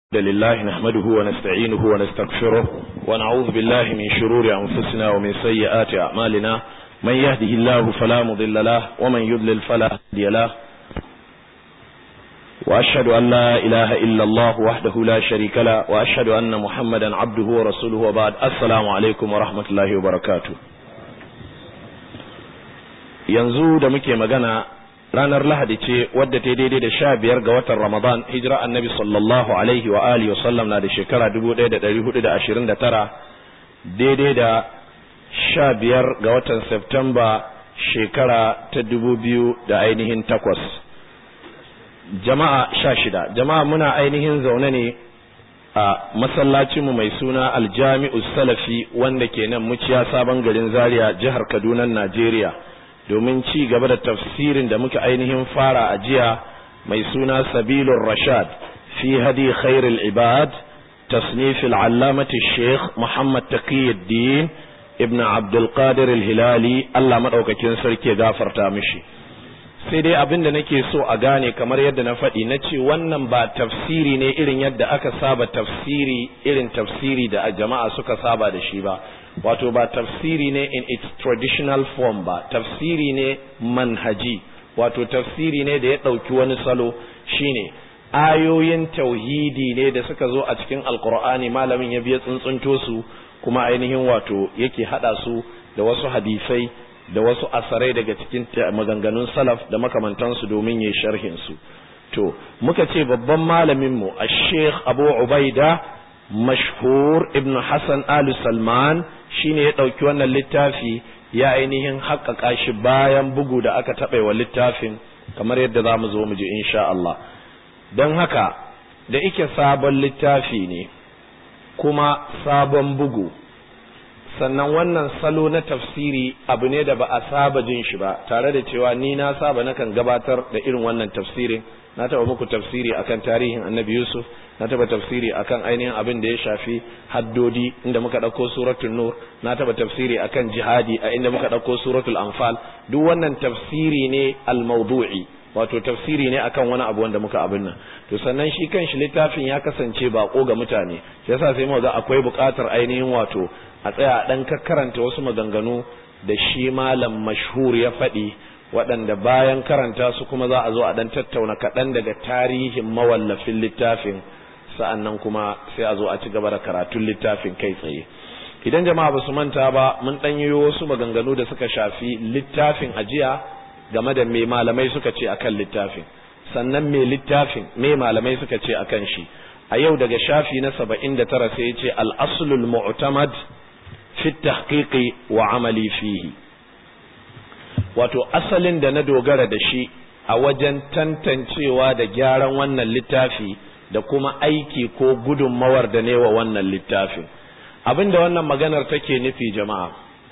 لله نحمده ونستعينه ونستغفره ونعوذ بالله من شرور أنفسنا ومن سيئات أعمالنا من يهده الله فلا مضل له ومن يضلل فلا هادي له وأشهد أن لا إله إلا الله وحده لا شريك له وأشهد أن محمدا عبده ورسوله وبعد السلام عليكم ورحمة الله وبركاته yanzu da muke magana ranar lahadi ce wadda ta daidai da sha biyar ga watan ramadan hijira annabi sallallahu alaihi wa alihi wasallam na da shekara dubu ɗaya da ɗari hudu da ashirin da tara daidai da sha biyar ga watan septemba shekara ta dubu biyu da ainihin takwas jama'a sha shida jama'a muna ainihin zaune ne a masallacinmu mai suna aljami'u salafi wanda ke nan muciya sabon garin zaria jihar kaduna najeriya domin ci gaba da tafsirin da muka ainihin fara a jiya mai suna sabilun rashad fi hadi khairul ibad tasnif al'allamati sheikh muhammad taqiyuddin ibn abdul qadir al-hilali Allah madaukakin sarki gafarta mishi sai dai abin da nake so a gane kamar yadda na faɗi na ce wannan ba tafsiri ne irin yadda aka saba tafsiri irin tafsiri da jama'a suka saba da shi ba wato ba tafsiri ne in its traditional form ba tafsiri ne manhaji wato tafsiri ne da ya ɗauki wani salo shine ayoyin tauhidi ne da suka zo a cikin alkur'ani malamin ya biya tsuntsunto su kuma ainihin wato yake haɗa su da wasu hadisai da wasu asarai daga cikin maganganun salaf da makamantansu domin ya sharhin su to muka ce babban malaminmu a sheikh abu ubaida mashhur ibn hassan alu salman shine ya ɗauki wannan littafi ya ainihin haƙaƙa shi bayan bugu da aka taɓa wa littafin kamar yadda za mu zo mu ji insha Allah don haka da ike sabon littafi ne kuma sabon bugu sannan wannan salo na tafsiri abu ne da ba a saba jin shi ba tare da cewa ni na saba nakan gabatar da irin wannan tafsirin na taba muku tafsiri akan tarihin annabi yusuf na taba tafsiri akan ainihin abin da ya shafi haddodi inda muka ɗauko suratul nur na taba tafsiri akan jihadi a inda muka ɗauko suratul anfal duk wannan tafsiri ne al-mawdu'i wato tafsiri ne akan wani abu wanda muka abin nan to sannan shi kanshi littafin ya kasance bako ga mutane yasa sai mu ga akwai buƙatar ainihin wato a tsaya dan karanta wasu maganganu da shi malam mashhur ya faɗi waɗanda bayan karanta su kuma za a zo a dan tattauna kaɗan daga tarihin mawallafin littafin sa'annan kuma sai a zo a ci gaba da karatun littafin kai tsaye idan jama'a ba su manta ba mun ɗan yi wasu maganganu da suka shafi littafin ajiya game da me malamai suka ce akan littafin sannan me littafin me malamai suka ce akan shi a yau daga shafi na saba'in da tara sai ya ce al'asulul mu'tamad fi tahqiqi wa amali fihi wato asalin da na dogara da shi a wajen tantancewa da gyaran wannan littafi da kuma aiki ko gudunmawar da ne wa wannan littafin abinda wannan maganar take nufi jama'a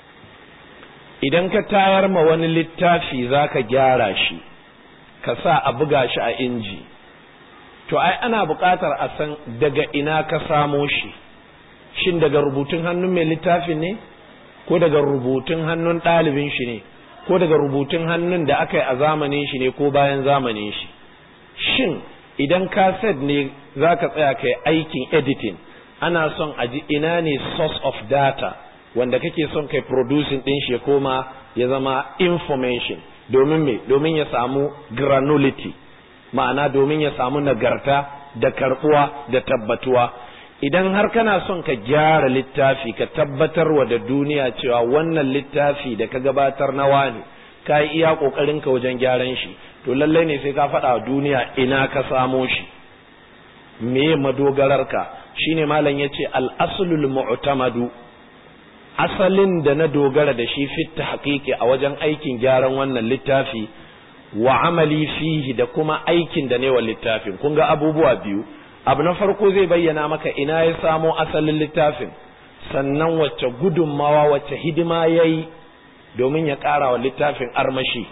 idan ka tayar ma wani littafi za ka gyara shi ka sa a buga shi a inji to ai ana buƙatar a san daga ina ka samo shi shin daga rubutun hannun mai littafin ne ko daga rubutun hannun ɗalibin shi ne ko daga rubutun hannun da aka yi a zamanin shi ne ko bayan zamanin shi shin idan kaset ne za ka tsaya kai aikin editing ana son a ji ina ne source of data wanda kake son kai producing din shi koma ya zama information domin me domin ya samu granularity ma'ana domin ya samu nagarta da karbuwa da tabbatuwa idan har kana son ka gyara littafi ka tabbatar wa da duniya cewa wannan littafi da ka gabatar na wani ka yi iya kokarin ka wajen gyaran shi to lallai ne sai ka faɗa wa duniya ina ka samo shi me madogararka shine malam yace al-aslul mu'tamadu asalin da na dogara da shi fit haƙiƙi a wajen aikin gyaran wannan littafi wa amali fihi da kuma aikin da ne wa littafin kun ga abubuwa biyu abu na farko zai bayyana maka ina ya samo asalin littafin sannan wacce gudunmawa wacce hidima ya yi domin ya ƙara wa littafin armashi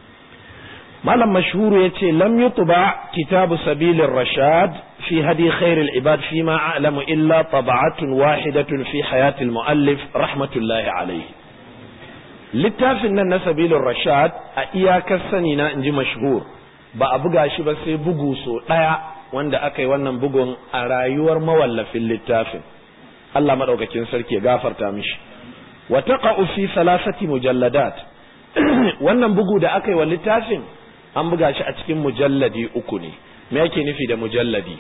malam mashhuru ya ce lam yutuba kitabu sabilin rashad في هدي خير العباد فيما أعلم إلا طبعة واحدة في حياة المؤلف رحمة الله عليه littafin nan na sabilun rashad a iyakar sani na inji mashhur ba a buga shi ba sai bugu so ɗaya wanda aka yi wannan bugun a rayuwar mawallafin littafin Allah madaukakin sarki ya gafarta mishi wa taqa'u fi salasati mujalladat wannan bugu da aka yi wa littafin an buga shi a cikin mujalladi uku ne me yake nufi da mujalladi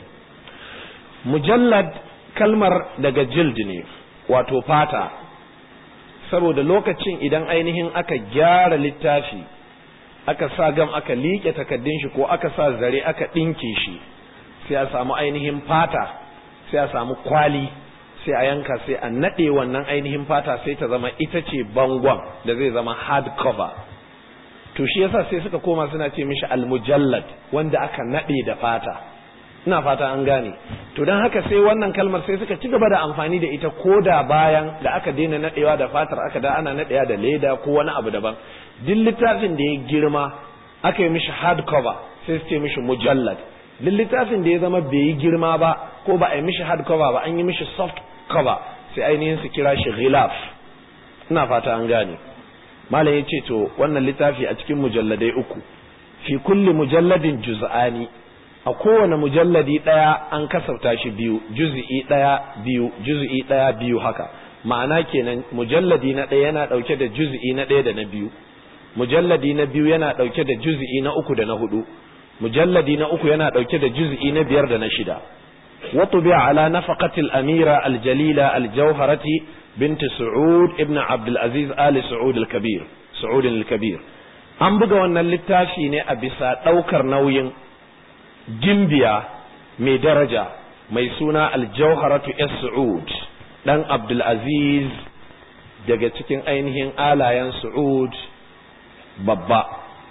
mujallad kalmar daga jild ne wato fata saboda lokacin idan ainihin aka gyara littafi aka sa gam aka liƙe takaddun shi ko aka sa zare aka ɗinke shi sai a samu ainihin fata sai a samu kwali sai a yanka sai a naɗe wannan ainihin fata sai ta zama ita ce bangon da zai zama hard cover to shi yasa sai suka koma suna ce mishi almujallad wanda aka naɗe da fata ina fata an gane to don haka sai wannan kalmar sai suka ci gaba da amfani da ita ko da bayan da aka daina naɗewa da fatar aka da ana naɗewa da leda ko wani abu daban duk littafin da ya girma aka yi mishi hard cover sai su ce mishi mujallad duk littafin da ya zama bai yi girma ba ko ba a yi mishi hard cover ba an yi mishi soft cover sai ainihin su kira shi ghilaf ina fata an gane malam ya ce to wannan littafi a cikin mujalladai uku fi kulli mujalladin juz'ani a kowane mujalladi ɗaya an kasafta shi biyu juz'i ɗaya biyu juz'i ɗaya biyu haka ma'ana kenan mujalladi na ɗaya yana ɗauke da juz'i na ɗaya da na biyu mujalladi na biyu yana ɗauke da juz'i na uku da na hudu mujalladi na uku yana ɗauke da juz'i na biyar da na shida وطبع على نفقة الأميرة الجليلة الجوهرة بنت سعود ابن عبد العزيز آل سعود الكبير سعود الكبير an buga wannan littafi ne a bisa ɗaukar nauyin gimbiya mai daraja mai suna aljauharatu s su'ud ɗan abdulaziz daga cikin ainihin alayen su'ud babba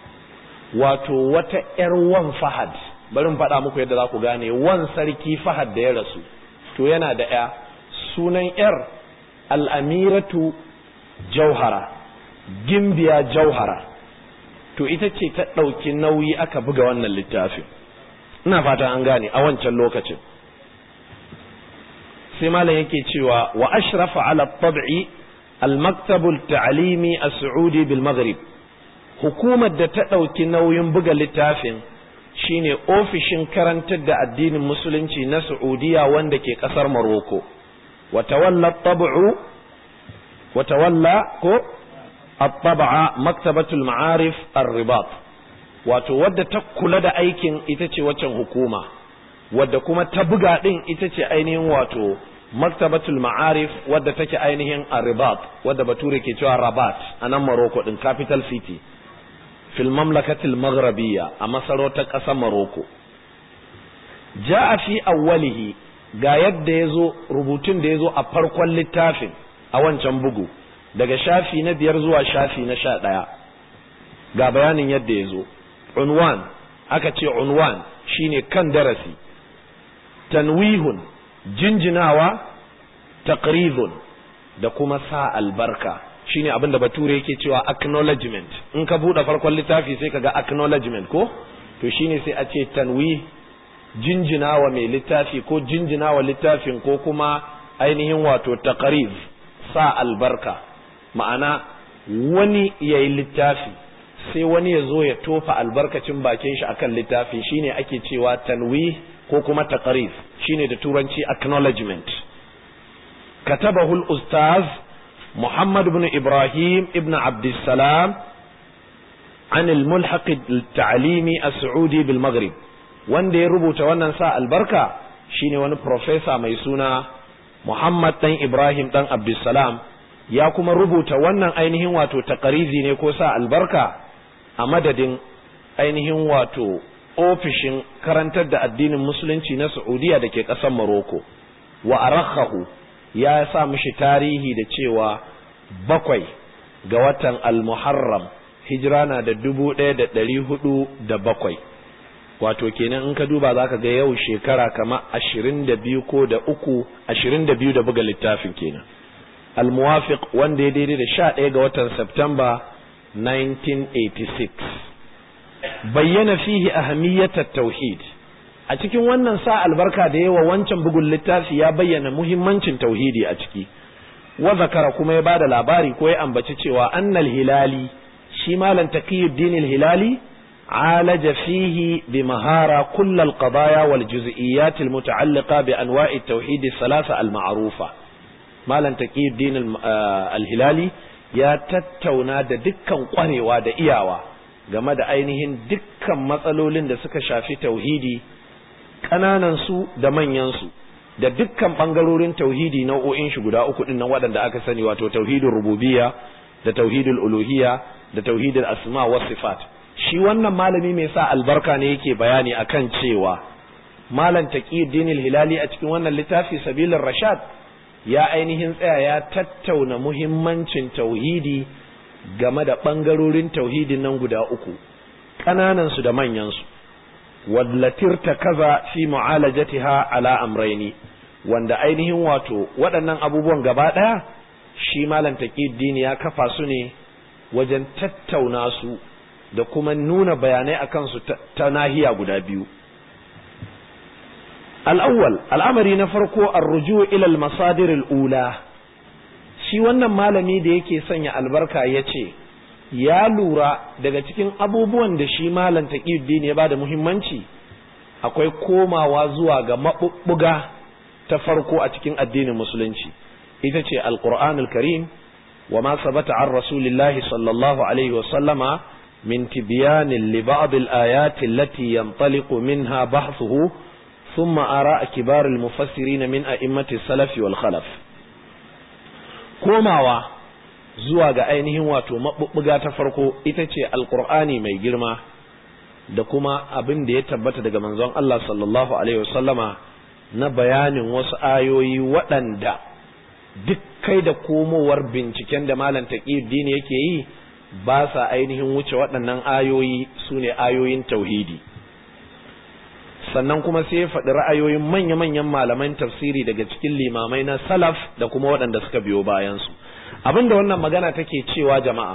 wato wata ‘yar wan fahad bari faɗa muku yadda za ku gane wan sarki fahad da ya rasu to yana da ‘ya sunan ‘yar al'amiratu jauhara gimbiya jauhara to ita ce ta ɗauki nauyi aka buga wannan littafin ina fata an gane a wancan lokacin sai malam yake cewa wa ashrafa ala tab'i al-maktabul ta'limi as-su'udi bil maghrib hukumar da ta ɗauki nauyin buga littafin shine ofishin karantar da addinin musulunci na Saudiya wanda ke ƙasar Morocco wa tawalla tab'u wa tawalla ko at-tab'a maktabatul ma'arif ar-ribat wato wadda ta kula da aikin ita ce waccan hukuma wadda kuma ta buga din ita ce ainihin wato maktabatul ma'arif wadda take ainihin ar-ribat wadda bature ke cewa rabat a nan Morocco din capital city fil mamlakatil maghrabiyya a masarautar ƙasar Morocco ja'a fi awwalihi ga yadda yazo rubutun da yazo a farkon littafin a wancan bugu daga shafi na biyar zuwa shafi na sha ɗaya ga bayanin yadda yazo unwan aka ce unwan shine kan darasi tanwihun jinjinawa taqridun da kuma sa albarka shine abin da bature yake cewa acknowledgement in ka buɗe farkon littafi sai ka ga acknowledgement ko to shine sai a ce tanwi jinjinawa mai littafi ko jinjinawa littafin ko kuma ainihin wato taqriz sa albarka ma'ana wani yayi littafi sai wani ya zo ya tofa albarkacin bakin shi akan littafi shine ake cewa tanwi ko kuma taqriz shine da turanci acknowledgement katabahu al-ustaz محمد بن إبراهيم ابن عبد السلام عن الملحق التعليمي السعودي بالمغرب wanda ya rubuta wannan sa albarka shine wani profesa mai suna Muhammad dan Ibrahim dan Abdulsalam ya kuma rubuta wannan ainihin wato takarizi ne ko sa albarka a madadin ainihin wato ofishin karantar da addinin musulunci na Saudiya da ke ƙasar Morocco wa arakhahu ya sa mishi tarihi da cewa bakwai ga watan al-muharram hijira na da dubu ɗaya da ɗari hudu da bakwai wato kenan in ka duba za ka ga yau shekara kama ashirin da biyu ko da uku ashirin da biyu da buga littafin kenan al-muwafiq wanda ya daidai da sha ɗaya ga watan Septemba 1986 bayyana fihi ahamiyyatat tauhid a cikin wannan sa albarka da yawa wancan bugun littafi ya bayyana muhimmancin tauhidi a ciki wa zakara kuma ya bada labari ko ya ambaci cewa annal hilali shi malam taqiyuddin hilali عالج فيه بمهارة كل القضايا والجزئيات المتعلقة بأنواع التوحيد الثلاثة المعروفة مالا تقي الدين الهلالي ya tattauna da dukkan kwarewa da iyawa game da ainihin dukkan matsalolin da suka shafi tauhidi ƙananansu da manyansu da dukkan ɓangarorin tauhidi nau'o'in shi guda uku ɗin nan waɗanda aka sani wato tauhidin rububiyya da tauhidul uluhiyya da tauhidul asma wa sifat shi wannan malami mai sa albarka ne yake bayani akan cewa malam taqiyuddin hilali a cikin wannan littafi sabilur rashad ya ainihin tsaya ya tattauna muhimmancin tauhidi game da ɓangarorin tauhidin nan guda uku ƙananansu da manyansu wallatir ta kaza fi mu'alajatiha ala amraini wanda ainihin wato waɗannan abubuwan gaba ɗaya shi malam taqiddini ya kafa su ne wajen tattauna su da kuma nuna bayanai akan su ta nahiya guda biyu al'awwal al'amari na farko arruju ila al-masadir al-ula shi wannan malami da yake sanya albarka ya ce ya lura daga cikin abubuwan da shi malam taqiyuddin ya bada muhimmanci akwai komawa zuwa ga mabubbuga ta farko a cikin addinin musulunci ita ce alqur'anul karim wa ma sabata an rasulillahi sallallahu alaihi wa sallama min tibyanin li ba'd al-ayati allati yantaliqu minha bahthuhu thumma ara kibar al-mufassirin min a'immati salaf wal khalaf komawa zuwa ga ainihin wato maɓuɓɓuga ta farko ita ce alƙur'ani mai girma da kuma abin da ya tabbata daga manzon Allah sallallahu alaihi wasallama na bayanin wasu ayoyi waɗanda duk kai da komowar binciken da malam taqiyuddin yake yi ba sa ainihin wuce waɗannan ayoyi su ne ayoyin tauhidi sannan kuma sai ya faɗi ra'ayoyin manya-manyan malaman tafsiri daga cikin limamai na salaf da kuma waɗanda suka biyo bayansu abinda wannan magana take cewa jama'a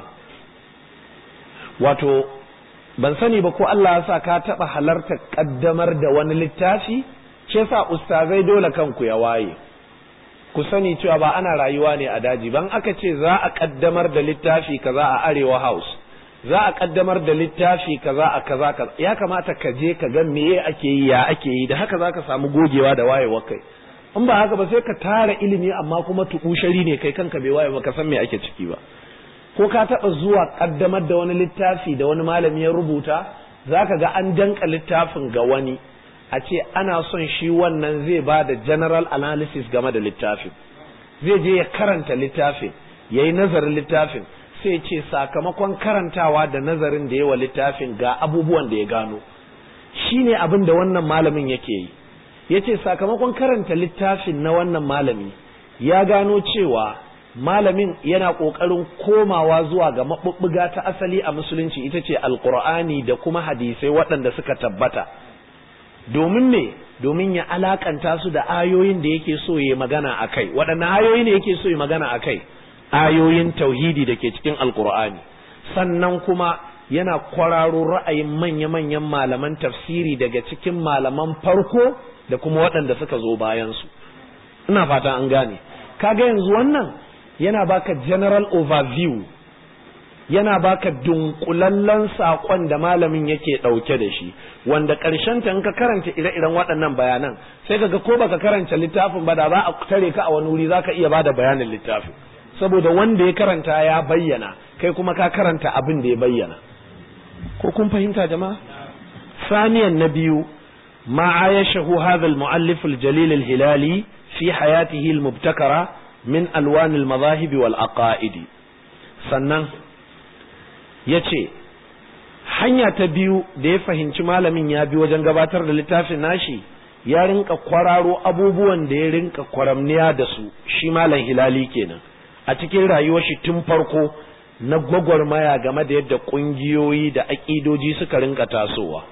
wato ban sani ba ko Allah ya sa ka taɓa halarta ƙaddamar da wani littafi ce sa ustazai dole kanku ya waye ku sani cewa ba ana rayuwa ne a daji ban aka ce za a ƙaddamar da littafi kaza a arewa house za a ƙaddamar da littafi kaza a kaza kaza ya kamata ka je ka ga meye ake yi ya ake yi da haka za ka samu gogewa da wayewa kai in ba haka ba sai ka tara ilimi amma kuma tukushari ne kai kanka bai waye ba ka san me ake ciki ba ko ka taɓa zuwa ƙaddamar da wani littafi da wani malami ya rubuta za ka ga an danka littafin ga wani a ce ana son shi wannan zai ba da general analysis game da littafin zai je ya karanta littafin ya yi nazarin littafin sai ce sakamakon karantawa da nazarin da yawa littafin ga abubuwan da ya gano shi ne abin da wannan malamin yake yi ya ce sakamakon karanta littafin na wannan malami ya gano cewa malamin yana ƙoƙarin komawa zuwa ga maɓuɓɓuga ta asali a musulunci ita ce alƙur'ani da kuma hadisai waɗanda suka tabbata domin me domin ya alakanta su da ayoyin da yake so ya magana a kai waɗanne ayoyi ne yake so ya magana a kai ayoyin tauhidi da ke cikin alkur'ani sannan kuma yana kwararo ra'ayin manya-manyan malaman tafsiri daga cikin malaman farko da kuma waɗanda suka zo bayansu ina fata an gane kaga yanzu wannan yana baka general overview yana baka dunkulallen saƙon da malamin yake ɗauke da shi wanda ƙarshen ta in ka karanta ire-iren waɗannan bayanan sai kaga ko baka karanta littafin ba da za a tare ka a wani wuri zaka iya bada bayanin littafin saboda wanda ya karanta ya bayyana kai kuma ka karanta abin da ya bayyana ko kun fahimta jama'a saniyan na biyu ma ayashahu hadha al-mu'allif al-jalil al-hilali fi hayatihi al-mubtakara min alwan al-madahib wal aqaidi sannan yace hanya ta biyu da ya fahimci malamin ya bi wajen gabatar da littafin nashi ya rinka kwararo abubuwan da ya rinka kwaramniya da su shi malam hilali kenan a cikin rayuwar shi tun farko na gwagwarmaya game da yadda ƙungiyoyi da aƙidoji suka rinka tasowa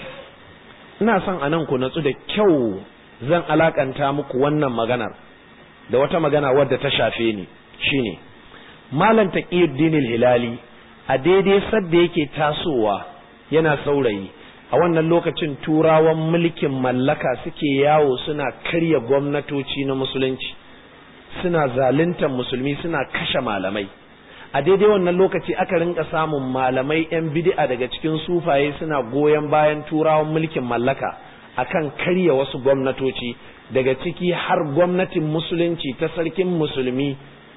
ina son a nan ku natsu da kyau zan alakanta muku wannan maganar da wata magana wadda ta shafe ni shine malam taqiyuddin hilali a daidai sadda yake tasowa yana saurayi a wannan lokacin turawan mulkin mallaka suke yawo suna karya gwamnatoci na musulunci suna zaluntar musulmi suna kashe malamai a daidai wannan lokaci aka rinka samun malamai 'yan bid'a daga cikin sufaye suna goyon bayan turawan mulkin mallaka akan karya wasu gwamnatoci daga ciki har gwamnatin musulunci ta sarkin musulmi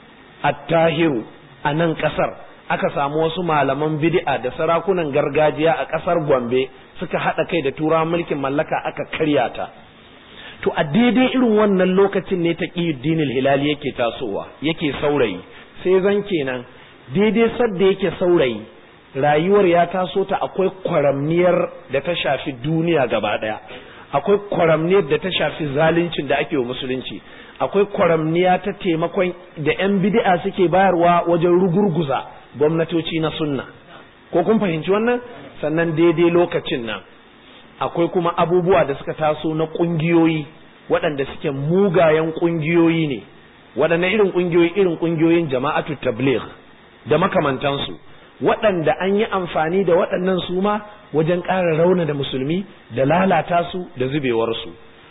attahiru a nan kasar aka samu wasu malaman bid'a da sarakunan gargajiya a kasar gombe suka haɗa kai da turawan mulkin mallaka aka karya ta to a daidai irin wannan lokacin ne ta dinil hilali yake tasowa yake saurayi sai zan kenan daidai sadda yake saurayi rayuwar ya taso ta akwai kwaramniyar da ta shafi duniya gaba ɗaya akwai kwaramniyar da ta shafi zaluncin da ake wa musulunci akwai kwaramniya ta taimakon da 'yan bid'a suke bayarwa wajen rugurguza gwamnatoci na sunna ko kun fahimci wannan sannan daidai lokacin nan akwai kuma abubuwa da suka taso na ƙungiyoyi waɗanda suke mugayen ƙungiyoyi ne waɗanne irin ƙungiyoyi irin ƙungiyoyin jama'atu tabligh da makamantansu waɗanda an yi amfani da waɗannan su ma wajen ƙara rauna da musulmi da lalata su da zubewarsu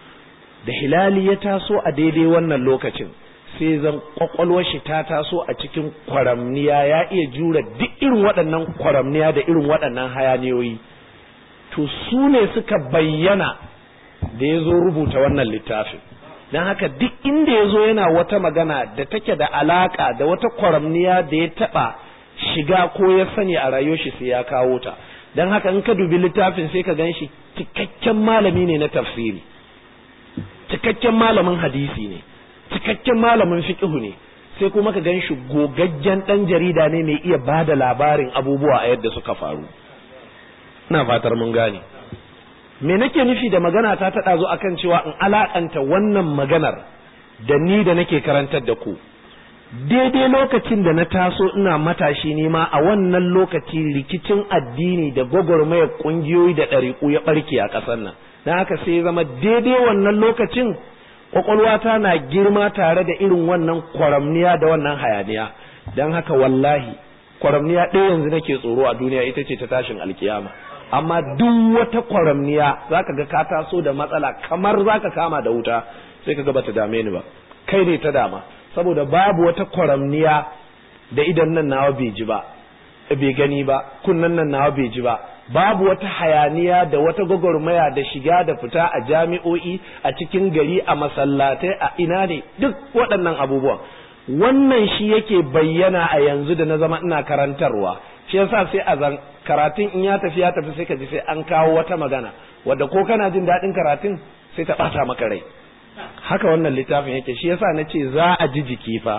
da hilali ya taso a daidai wannan lokacin sai zan ƙwaƙwalwar shi ta taso a cikin kwaramniya ya iya jura duk irin waɗannan kwaramniya da irin waɗannan hayaniyoyi to su ne suka bayyana da ya zo rubuta wannan littafin don haka duk inda ya zo yana wata magana da take da alaka da wata kwaramniya da ya taɓa shiga ko ya sani a rayuwar shi sai ya kawo ta don haka in ka dubi littafin sai ka gan shi cikakken malami ne na tafsiri cikakken malamin hadisi ne cikakken malamin fiqhu ne sai kuma ka gan shi gogaggen ɗan jarida ne mai iya ba da labarin abubuwa a yadda suka faru ina fatar mun gane me nake nufi da magana ta taɗa zo akan cewa in alaƙanta wannan maganar da ni da nake karantar da ku daidai lokacin da na taso ina matashi ne ma a wannan lokaci rikicin addini da gwagwarmayar ƙungiyoyi da ɗariƙu ya ɓarke a ƙasar nan don haka sai zama daidai wannan lokacin ƙwaƙwalwata na girma tare da irin wannan kwaramniya da wannan hayaniya don haka wallahi kwaramniya ɗaya yanzu nake tsoro a duniya ita ce ta tashin alkiyama amma duk wata kwaramniya zaka ga ka taso da matsala kamar zaka kama da wuta sai ka ga bata dame ni ba kai ne ta dama saboda babu wata kwaramniya da idan nan nawa bai ji ba bai gani ba kunnan nan nawa bai ji ba babu wata hayaniya da wata gwagwarmaya da shiga da fita a jami'o'i a cikin gari a masallatai a ina ne duk waɗannan abubuwan wannan shi yake bayyana a yanzu da na zama ina karantarwa shi yasa sai a zan karatun in ya tafi ya tafi sai ka ji sai an kawo wata magana wadda ko kana jin daɗin karatun sai ta ɓata maka rai haka wannan littafin yake shi yasa na ce za a ji jiki fa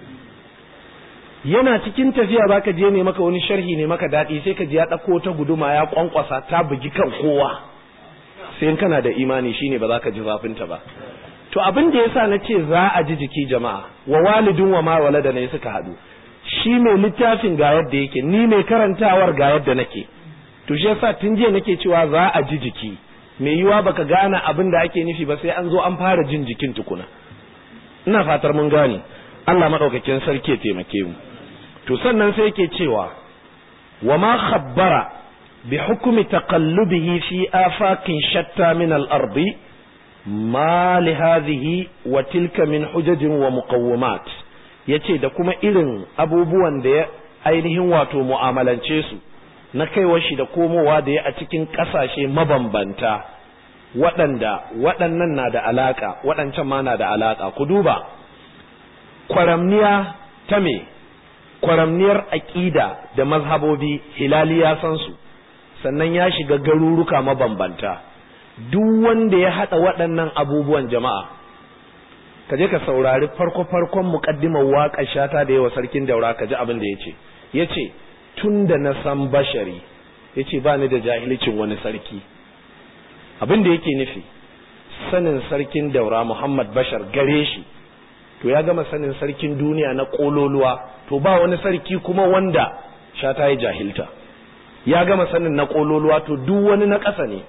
yana cikin tafiya baka je ne maka wani sharhi ne maka daɗi sai ka ji ya ɗauko ta guduma ya kwankwasa ta bugi kan kowa sai in kana da imani shine ba za ka ji zafinta ba to abin da yasa na ce za a ji jiki jama'a wa walidin wa ma walada ne suka haɗu shi mai littafin ga yadda yake ni mai karantawar ga yadda nake to shi yasa tun jiya nake cewa za a ji jiki mai yiwa baka gane abin da ake nufi ba sai an zo an fara jin jikin tukuna ina fatar mun gane Allah madaukakin sarki ya taimake mu to sannan sai yake cewa wa ma khabbara bi hukmi taqallubihi fi afakin shatta min al-ardi ma li hadhihi wa tilka min hujajin wa muqawwimat yace da kuma irin abubuwan da ya ainihin wato mu'amalance su na kaiwa shi da komowa da ya a cikin ƙasashe mabambanta waɗanda waɗannan na da alaƙa waɗancan ma na da alaƙa ku duba kwaramniya ta me kwaramniyar aƙida da mazhabobi hilali ya san su sannan ya shiga garuruka mabambanta duk wanda ya haɗa waɗannan abubuwan jama'a ka je ka saurari farko-farkon muƙaddimar waƙar shata da yawa sarkin daura ka ji abin da ya ce ya ce tun da na san bashari ya ce ba ni da jahilcin wani sarki abin da yake nufi sanin sarkin daura muhammad bashar gare shi to ya gama sanin sarkin duniya na ƙololuwa to ba wani sarki kuma wanda shata ya jahilta ya gama sanin na ƙololuwa to duk wani na ƙasa ne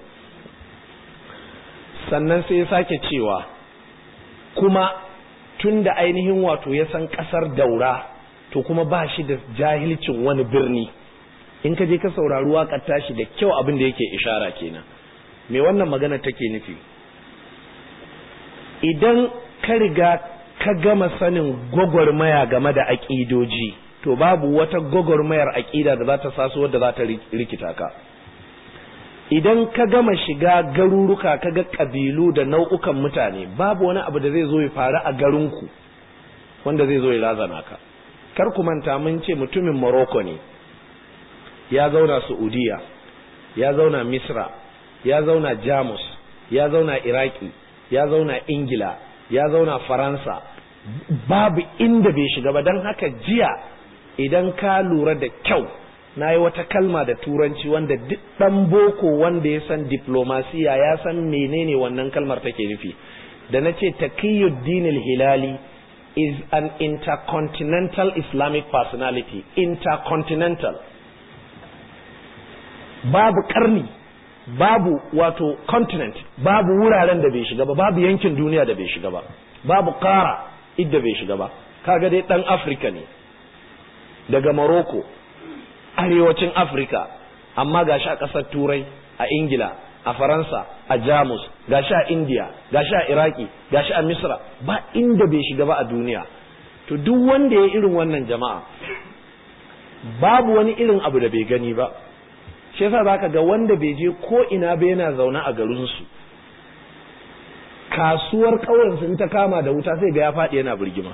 sannan sai ya sake cewa kuma tun da ainihin wato ya san ƙasar daura to kuma ba shi da jahilcin wani birni in ka je ka saurari waƙar tashi da kyau abin da yake ishara kenan me wannan magana take nufi idan ka riga ka gama sanin gwagwarmaya game da aƙidoji to babu wata gwagwarmayar aƙida da za ta saso wadda za ta rikita ka idan ka gama shiga garuruka ka ga ƙabilu da nau'ukan mutane babu wani abu da zai zo ya faru a garinku wanda zai zo ya razana ka kar ku manta mun ce mutumin Morocco ne ya zauna Saudiya ya zauna Misra ya zauna Jamus ya zauna Iraki ya zauna Ingila ya zauna Faransa babu inda bai shiga ba don haka jiya idan ka lura da kyau na yi wata kalma da turanci wanda duk ɗan boko wanda ya san diplomasiya ya san menene wannan kalmar take nufi da na ce taqiyuddin hilali is an intercontinental islamic personality intercontinental babu karni babu wato continent babu wuraren da bai shiga ba babu yankin duniya da bai shiga ba babu kara idda bai shiga ba kaga dai dan afirka ne daga morocco arewacin afirka amma gashi a ƙasar turai a ingila a faransa a jamus gashi a india gashi a iraki gashi a misra ba inda bai shiga ba a duniya to duk wanda ya irin wannan jama'a babu wani irin abu da bai gani ba shi yasa zaka ga wanda bai je ko ina ba yana zaune a garinsu kasuwar ƙauyensu in ta kama da wuta sai ga ya faɗi yana birgima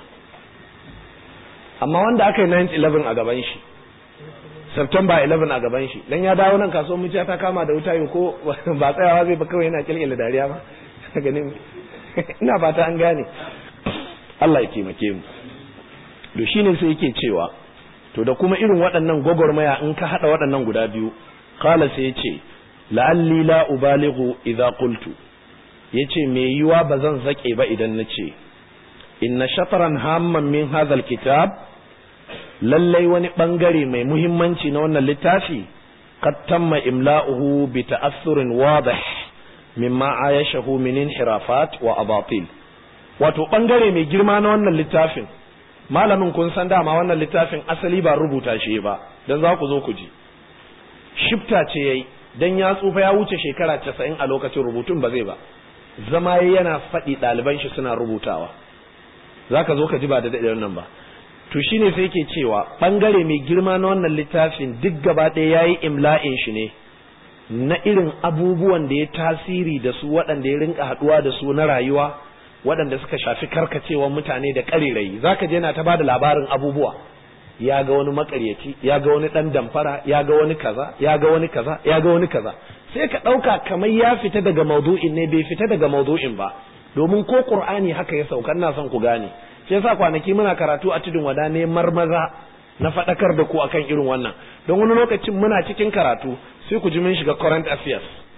amma wanda aka yi 9-11 a gaban shi September 11 a gaban shi dan ya dawo nan kasuwar muciya ta kama da wuta yau ko ba tsayawa zai ba kawai yana kilkila dariya ba ganin ina fata an gane Allah ya taimake mu to shine sai yake cewa to da kuma irin waɗannan gwagwarmaya in ka haɗa waɗannan guda biyu kala sai yace la'alli la ubalighu idza qultu yace me yiwa bazan zake ba idan nace inna shatran hamman min hadha alkitab lallai wani bangare mai muhimmanci na wannan littafi qad tamma imla'uhu bi ta'assurin wadih mimma ayashahu min inhirafat wa abatil wato bangare mai girma na wannan littafin malamin kun san dama wannan littafin asali ba rubuta shi ba dan za ku zo ku ji shifta ce yayi dan ya tsufa ya wuce shekara 90 a lokacin rubutun ba zai ba zama yana faɗi ɗaliban shi suna rubutawa zaka zo ka ji ba da daɗin nan ba to shine sai yake cewa bangare mai girma na wannan littafin duk gaba ɗaya yayi imla'in shi ne na irin abubuwan da ya tasiri da su waɗanda ya rinka haɗuwa da su na rayuwa waɗanda suka shafi karkacewa mutane da ƙarirai zaka je na ta bada labarin abubuwa ya ga wani makaryaci ya ga wani ɗan damfara ya ga wani kaza ya ga wani kaza ya ga wani kaza sai ka ɗauka kamar ya fita daga maudu'in ne bai fita daga maudu'in ba domin ko qur'ani haka ya sauka ina son ku gane shi yasa kwanaki muna karatu a tudun wada ne marmaza na faɗakar da ku akan irin wannan don wani lokacin muna cikin karatu sai ku ji mun shiga current affairs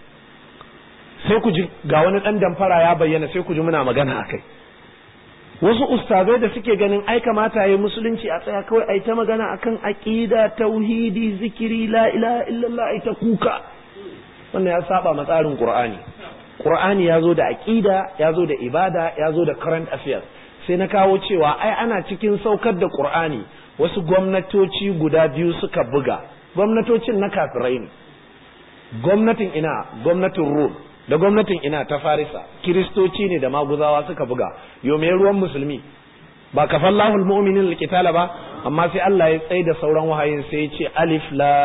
sai ku ji ga wani ɗan damfara ya bayyana sai ku ji muna magana akai wasu ustazai da suke ganin ai kamata yayi musulunci a tsaya kawai ai ta magana akan aqida tauhidi zikiri la ilaha illallah ai ta kuka wannan ya saba ma tsarin qur'ani qur'ani ya zo da aqida ya zo da ibada ya zo da current affairs sai na kawo cewa ai ana cikin saukar da Qur'ani wasu gwamnatoci guda biyu suka buga gwamnatocin na kafirai ne gwamnatin ina gwamnatin Rum da gwamnatin ina ta Farisa kiristoci ne da maguzawa suka buga yo me ruwan musulmi ba kafallahu almu'minin alqitala ba amma sai Allah ya tsaye da sauran wahayin sai ya ce alif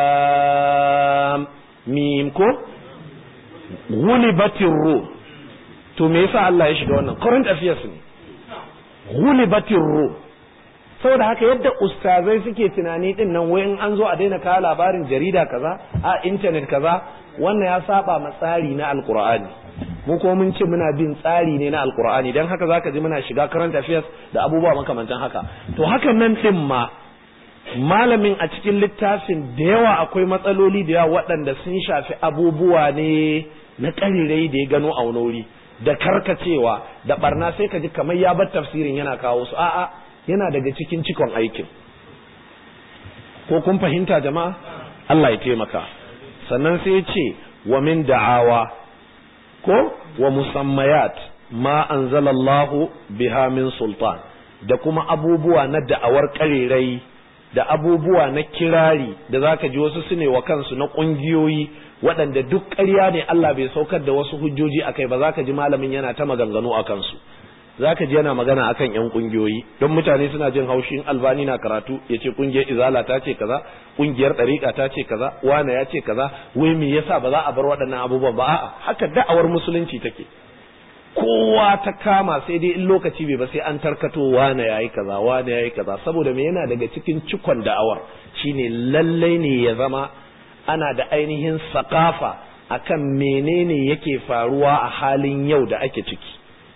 lam mim ko ghulibatir rum to me yasa Allah ya shiga wannan current affairs ne ghulibatir rum saboda haka yadda ustazai suke tunani din nan wai in an zo a daina kawo labarin jarida kaza a internet kaza wannan ya saba ma tsari na alqur'ani mu kuma mun ce muna bin tsari ne na alqur'ani dan haka zaka ji muna shiga current affairs da abubuwa makamantan haka to hakan nan din ma malamin a cikin littafin da yawa akwai matsaloli da yawa waɗanda sun shafi abubuwa ne na ƙarirai da ya gano a wuri da karkacewa da barna sai ka ji kamar ya bar tafsirin yana kawo su a'a yana daga cikin cikon aikin ko kun fahimta jama'a Allah ya taimaka sannan sai ya ce wa min da'awa ko wa musammayat ma anzalallahu biha min sultan da kuma abubuwa na da'awar ƙarirai da abubuwa na kirari da zaka ji wasu su ne wa kansu na ƙungiyoyi waɗanda duk ƙarya ne Allah bai saukar da wasu hujjoji a kai ba za ka ji malamin yana ta maganganu a kansu zaka ji yana magana akan yan kungiyoyi don mutane suna jin haushin albani na karatu yace kungiyar izala ta ce kaza kungiyar dariqa ta ce kaza wane ya ce kaza wai me yasa ba za a bar waɗannan abubuwan ba a'a haka da'awar musulunci take kowa ta kama sai dai in lokaci bai ba sai an tarkato wane yayi kaza wane yayi kaza saboda me yana daga cikin cikon da'awar shine lallai ne ya zama ana da ainihin sakafa akan menene yake faruwa a halin yau da ake ciki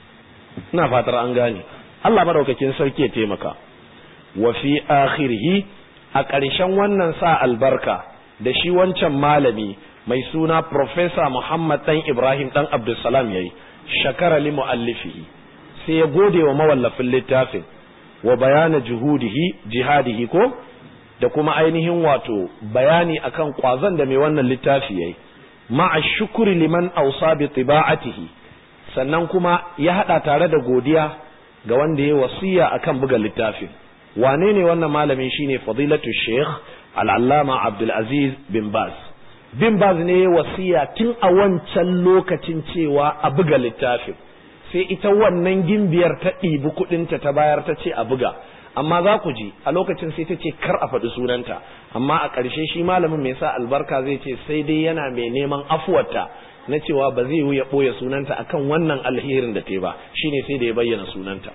ina fatar an gane Allah madaukakin sarki ya taimaka wa fi akhirih a ƙarshen wannan sa albarka da shi wancan malami mai suna Professor Muhammad dan Ibrahim dan Abdulsalam yayi shakara li muallifihi sai ya gode wa mawallafin littafin wa bayana juhudihi jihadihi ko da kuma ainihin wato bayani akan kwazon da mai wannan littafi yayi ma'a shukuri liman ausa bi tiba'atihi sannan kuma ya hada tare da godiya ga wanda ya wasiya akan buga littafin wane ne wannan malamin shine fadilatu sheikh al-allama abdul aziz bin baz bin baz ne ya wasiya tun a wancan lokacin cewa a buga littafin sai ita wannan gimbiyar ta ɗibi kuɗinta ta bayar ta ce a buga amma za ku ji a lokacin sai ta ce kar a faɗi sunanta amma a ƙarshe shi malamin mai sa albarka zai ce sai dai yana mai neman afuwarta na cewa ba zai ya ɓoye sunanta akan wannan alherin da ta ba shine sai da ya bayyana sunanta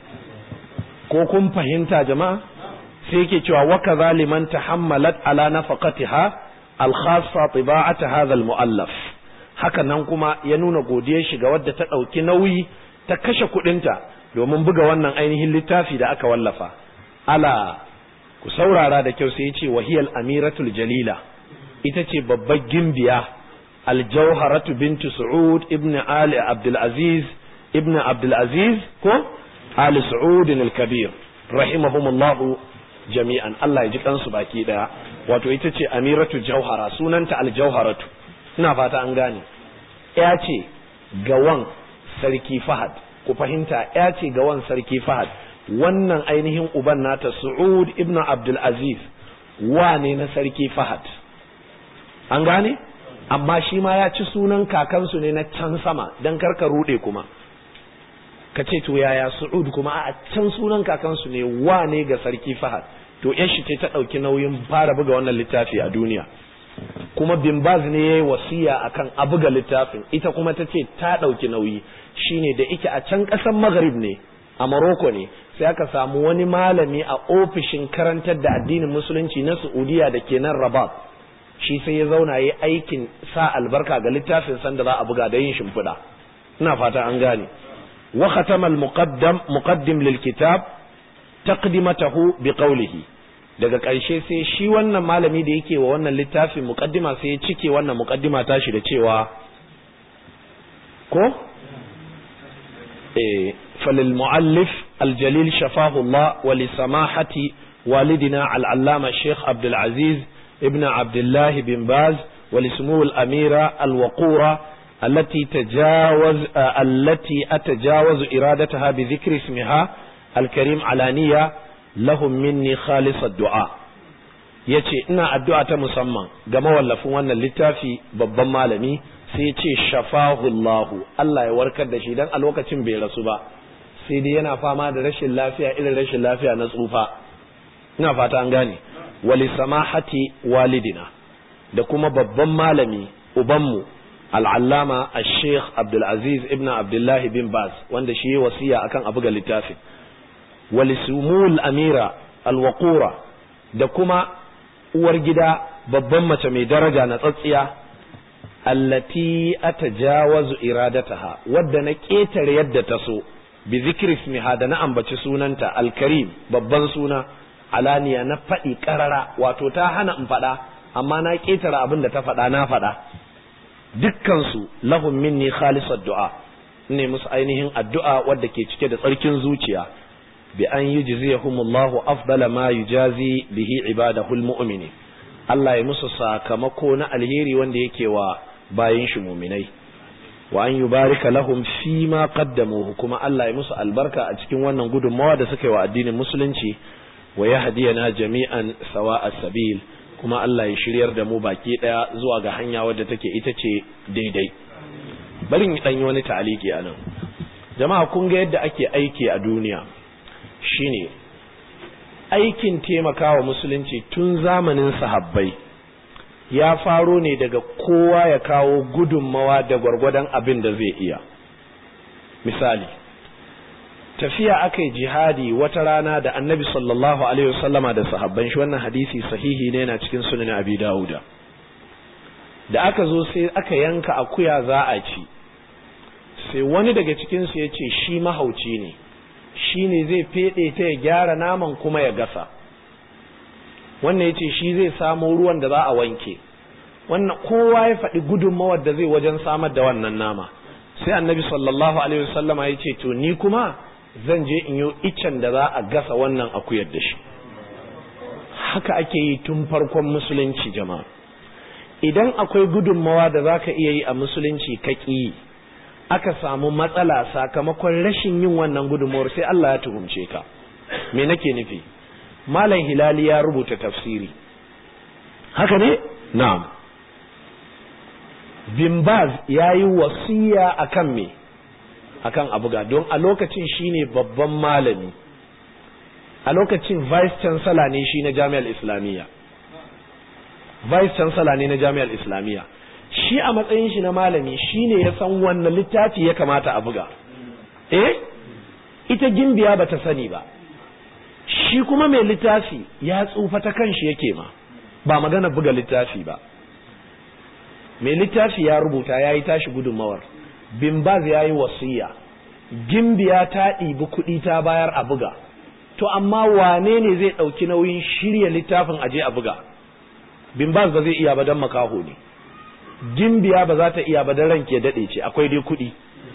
ko kun fahimta jama'a sai yake cewa wa kaza liman tahammalat ala nafaqatiha al-khassa tiba'at hadha al-mu'allaf haka nan kuma ya nuna godiyar shi ga wadda ta ɗauki nauyi ta kashe kuɗinta domin buga wannan ainihin littafi da aka wallafa ala ku saurara da kyau sai ya ce wahiyal amiratul jalila ita ce babbar gimbiya aljauharatu bintu su'ud ibn ali abdul aziz ibn abdul aziz ko ali su'ud al-kabir rahimahumullah jami'an Allah ya ji kansu baki daya wato ita ce amiratu jauhara sunanta aljauharatu ina fata an gane ya ce gawan sarki fahad ku fahimta ya ce gawan sarki fahad wannan ainihin uban nata Su'ud ibn Abdul Aziz wane na sarki Fahad an gane amma shi ma ya ci sunan kakansu ne na can sama dan karka rude kuma ka ce to yaya Su'ud kuma a can sunan kakansu ne wane ga sarki Fahad to yan shi ce ta ɗauki nauyin fara buga wannan littafi a duniya kuma bin baz ne ya yi wasiya akan a buga littafin ita kuma ta ce ta ɗauki nauyi shine da ike a can ƙasar maghrib ne a Morocco ne sai aka samu wani malami a ofishin karantar da addinin musulunci na Saudiya da ke nan Rabat shi sai ya zauna yi aikin sa albarka ga littafin sanda za a buga da yin shimfiɗa ina fata an gane wa khatama al muqaddam muqaddim lil kitab taqdimatahu bi qawlihi daga ƙarshe sai shi wannan malami da yake wa wannan littafin muqaddima sai ya cike wannan muqaddima tashi da cewa ko eh فللمؤلف الجليل شفاه الله ولسماحة والدنا العلامة الشيخ عبد العزيز ابن عبد الله بن باز ولسمو الأميرة الوقورة التي تجاوز آه التي أتجاوز إرادتها بذكر اسمها الكريم علانية لهم مني خالص الدعاء yace ina addu'a ta musamman ga mawallafin wannan littafi babban malami sai ya ce shafahu Allahu Allah ya warkar da shi dan a lokacin bai rasu ba sai dai yana fama da rashin lafiya irin rashin lafiya na tsufa ina fata an gane wali samahati walidina da kuma babban malami ubanmu al'allama al-sheikh abdulaziz ibn abdullahi bin baz wanda shi wasiya akan abu ga littafin wali sumul amira alwaqura da kuma uwar gida babban mace mai daraja na tsatsiya allati atajawazu iradataha wadda na ƙetare yadda ta so bi zikri ismiha da na ambaci sunanta alkarim babban suna alaniya na faɗi ƙarara wato ta hana in faɗa amma na ƙetare abin da ta faɗa na faɗa dukkansu lahum minni khalisad du'a ne musu ainihin addu'a wadda ke cike da tsarkin zuciya bi an yujziyahumullahu afdala ma yujazi bihi ibadahu almu'minin Allah ya musu sakamako na alheri wanda yake wa bayin shi muminai wa an yubarika lahum fi ma qaddamuhu kuma Allah ya musu albarka a cikin wannan gudunmawa da suka yi wa addinin musulunci wa yahdiyana jami'an sawa'a sabil kuma Allah ya shiryar da mu baki daya zuwa ga hanya wadda take ita ce daidai bari in dan yi wani ta'aliki anan jama'a kun ga yadda ake aiki a duniya shine aikin taimakawa musulunci tun zamanin sahabbai ya faro ne daga kowa ya kawo gudunmawa da gwargwadon abin da zai iya misali tafiya aka yi jihadi wata rana da annabi sallallahu alaihi wasallama da sahabban shi wannan hadisi sahihi ne na cikin sunan abi dawuda da aka zo sai aka yanka akuya za a ci sai wani daga cikinsu ya ce shi mahauci ne shi ne zai feɗe ta ya gyara naman kuma ya gasa wannan ya ce shi zai samo ruwan da za a wanke wannan kowa ya faɗi gudunmawar da zai wajen samar da wannan nama sai annabi sallallahu alaihi wasallama ya ce to ni kuma zan je in yi iccen da za a gasa wannan akuyar da shi haka ake yi tun farkon musulunci jama'a idan akwai gudunmawa da za ka iya yi a musulunci ka ƙi aka samu matsala sakamakon rashin yin wannan gudunmawar sai Allah ya tuhumce ka me nake nufi malam hilali ya rubuta tafsiri haka ne na'am bimbaz ya yi wasiya akan me akan abuga don a lokacin shine babban malami a lokacin vice chancellor ne shi na jami'ar islamiyya vice chancellor ne na jami'ar islamiyya shi a matsayin shi na malami shine ya san wannan littafi ya kamata a buga eh ita gimbiya bata sani ba shi kuma mai littafi ya tsufa ta kanshi yake ma ba magana buga littafi ba mai littafi ya rubuta ya yi tashi gudunmawar bimbaz ya yi wasiya gimbiya ta ɗibi kuɗi ta bayar a buga to amma wane ne zai ɗauki nauyin shirya littafin aje a buga bimbaz ba zai iya ba don makaho ne gimbiya ba za ta iya ba don ranke daɗe ce akwai dai kuɗi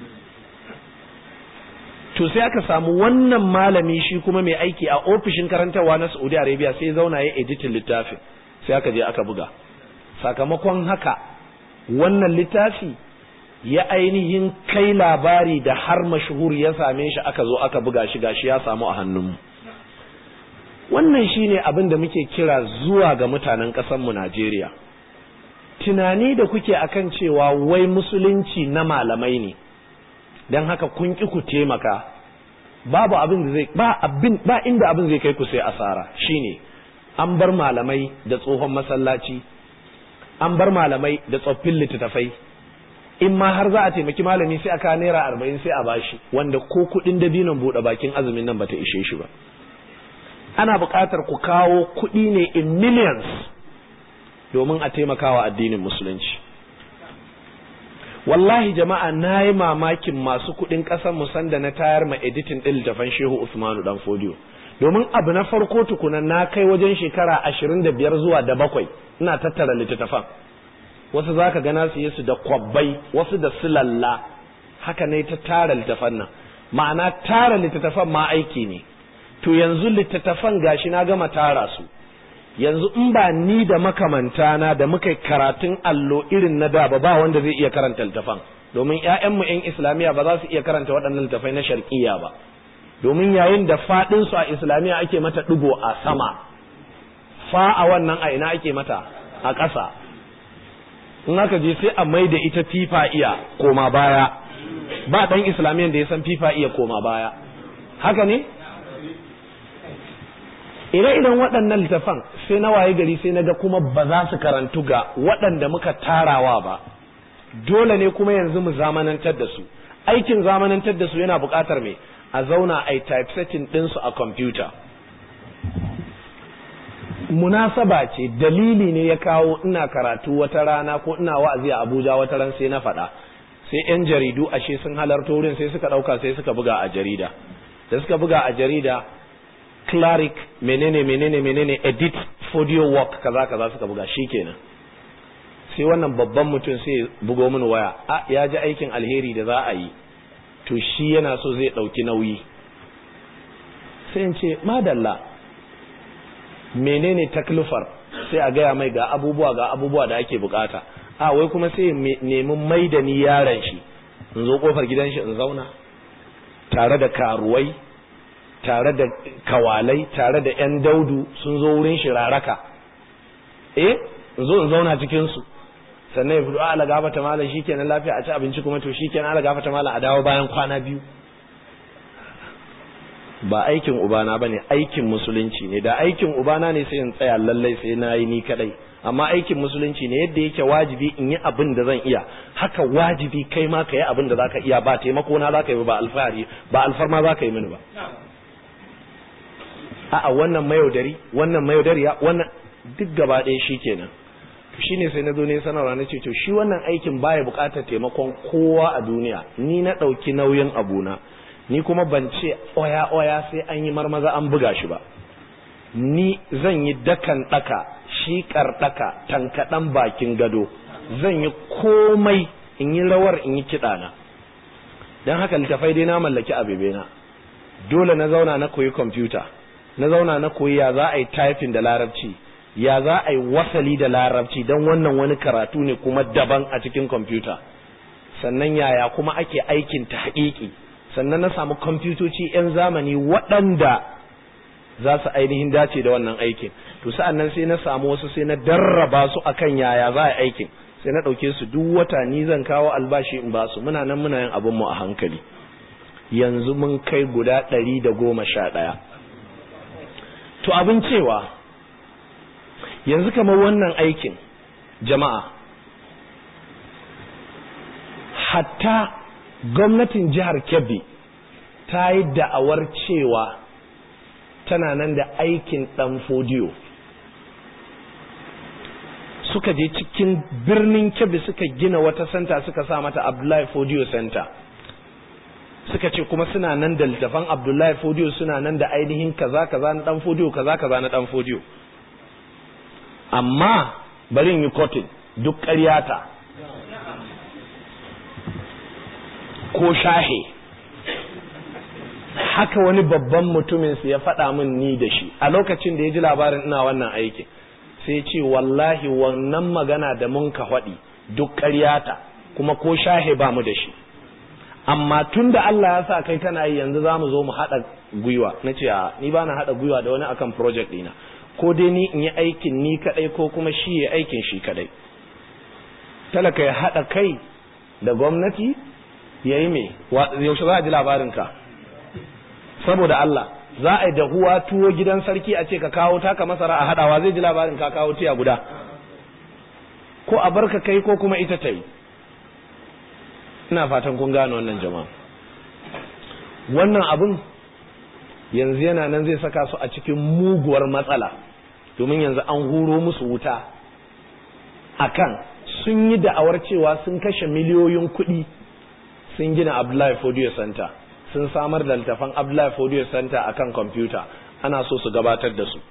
to sai aka samu wannan malami shi kuma mai aiki a ofishin karantarwa na saudi arabia sai zauna ya editin littafin sai aka je aka buga sakamakon haka wannan littafi ya ainihin kai labari da har mashuhur ya same shi aka zo aka buga shi gashi ya samu a hannunmu wannan shine abin da muke kira zuwa ga mutanen ƙasarmu Najeriya tunani da kuke akan cewa wai musulunci na malamai ne don haka kun ki ku taimaka babu abin da zai ba abin ba inda abin zai kai ku sai asara shine an bar malamai da tsohon masallaci an bar malamai da tsoffin littattafai in ma har za a taimaki malami sai aka naira arba'in sai a bashi wanda ko kuɗin dabinon buɗe bakin azumin nan bata ishe shi ba ana buƙatar ku kawo kuɗi ne in millions domin a taimakawa addinin musulunci wallahi jama'a na yi mamakin masu kuɗin ƙasar musan da na tayar ma editin ɗin littafan shehu usmanu dan fodiyo domin abu na farko tukuna na kai wajen shekara ashirin da biyar zuwa da bakwai ina tattara littattafan wasu za ka gana su yi su da kwabbai wasu da silalla haka ne ta tara littattafan nan ma'ana tara littattafan ma aiki ne to yanzu littattafan gashi na gama tara su yanzu in ba ni da makamantana da muka karatun allo irin na da ba ba wanda zai iya karanta littattafan domin ƴaƴanmu ƴan islamiyya ba za su iya karanta waɗannan littattafai na sharqiyya ba domin yayin da faɗin su a islamiyya ake mata ɗigo a sama fa a wannan a ina ake mata a ƙasa in aka je sai a mai da ita fifa iya koma baya ba ɗan islamiyyan da ya san fifa iya koma baya haka ne ire-iren waɗannan littafan sai na waye gari sai na ga kuma ba za su karantu ga waɗanda muka tarawa ba dole ne kuma yanzu mu zamanantar da su aikin zamanantar da su yana buƙatar me a zauna a yi typesetting ɗinsu a kwamfuta munasaba ce dalili ne ya kawo ina karatu wata rana ko ina wa'azi a abuja wata ran sai na faɗa sai 'yan jaridu ashe sun halarta wurin sai suka ɗauka sai suka buga a jarida da suka buga a jarida cleric menene menene menene edit audio work kaza kaza suka buga shikenan sai wannan babban mutum sai bugo mini waya a ya ji aikin alheri da za a yi to shi yana so zai ɗauki nauyi sai in ce madalla menene taklifar sai a gaya mai ga abubuwa ga abubuwa da ake bukata a wai kuma sai nemi mai da ni yaron shi in zo kofar gidan shi in zauna tare da karuwai tare da kawalai tare da yan daudu sun zo wurin shi raraka eh in zo in zauna cikin su sannan ya fito ala gafata malam shikenan lafiya a ci abinci kuma to shikenan ala gafata malam a dawo bayan kwana biyu ba aikin ubana ba ne aikin musulunci ne da aikin ubana ne sai in tsaya lallai sai na yi ni kadai amma aikin musulunci ne yadda yake wajibi in yi abin da zan iya haka wajibi kai ma ka yi abin da za ka iya ba taimako na za ka yi ba alfahari ba alfarma za ka yi mini ba a'a wannan mayaudari wannan mayaudariya wannan duk gaba ɗaya shi kenan shi ne sai na zo ne sanarwa na ce to shi wannan aikin baya buƙatar taimakon kowa a duniya ni na ɗauki nauyin abuna ni kuma ban ce oya oya sai an yi marmaza an buga shi ba ni zan yi dakan ɗaka shi ɗaka tankaɗan bakin gado zan yi komai in yi rawar in yi kiɗana don haka littafai dai na mallaki abebena dole na zauna na koyi kwamfuta na zauna na koyi ya za a yi typing da larabci ya za a yi wasali da larabci don wannan wani karatu ne kuma daban a cikin kwamfuta sannan yaya kuma ake aikin ta haƙiƙi sannan na samu kwamfutoci 'yan zamani waɗanda za su ainihin dace da wannan aikin to sa'an nan sai na samu wasu sai na darraba su akan yaya za a yi aikin sai na ɗauke su duk wata ni zan kawo albashi in ba su muna nan muna yin abinmu a hankali yanzu mun kai guda ɗari da goma sha ɗaya to abin cewa yanzu kamar wannan aikin jama'a hatta gwamnatin jihar kebbi ta yi da'awar cewa tana nan da aikin ɗan fodiyo suka je cikin birnin kebbi suka gina wata santa suka sa mata abdullahi fodiyo center suka ce kuma suna nan da littafan abdullahi fodiyo suna nan da ainihin kaza kaza na ɗan fodiyo kaza kaza na ɗan fodiyo amma bari in yi kotin duk ƙaryata ko shahe haka wani babban mutumin su ya faɗa min ni da shi a lokacin da ya ji labarin ina wannan aikin sai ce wallahi wannan magana da mun ka faɗi duk ƙaryata kuma ko shahe ba mu da shi amma tun da Allah ya sa kai kana yi yanzu za mu zo mu haɗa gwiwa na ce a ni ba na haɗa gwiwa da wani akan project ɗina ko dai ni in yi aikin ni kaɗai ko kuma shi ya aikin shi kaɗai talaka ya haɗa kai da gwamnati ya yi me yaushe za a ji labarinka saboda Allah za a yi dahuwa tuwo gidan sarki a ce ka kawo taka masara a haɗawa zai ji labarin ka kawo tiya guda ko a barka kai ko kuma ita ta yi ina fatan kun gane wannan jama'a wannan abin yanzu yana nan zai saka su a cikin muguwar matsala domin yanzu an huro musu wuta akan sun yi da'awar cewa sun kashe miliyoyin kuɗi sun gina Abdullahi Fodiyo Center sun samar da littafan Abdullahi Fodiyo Center akan kwamfuta ana so su gabatar da su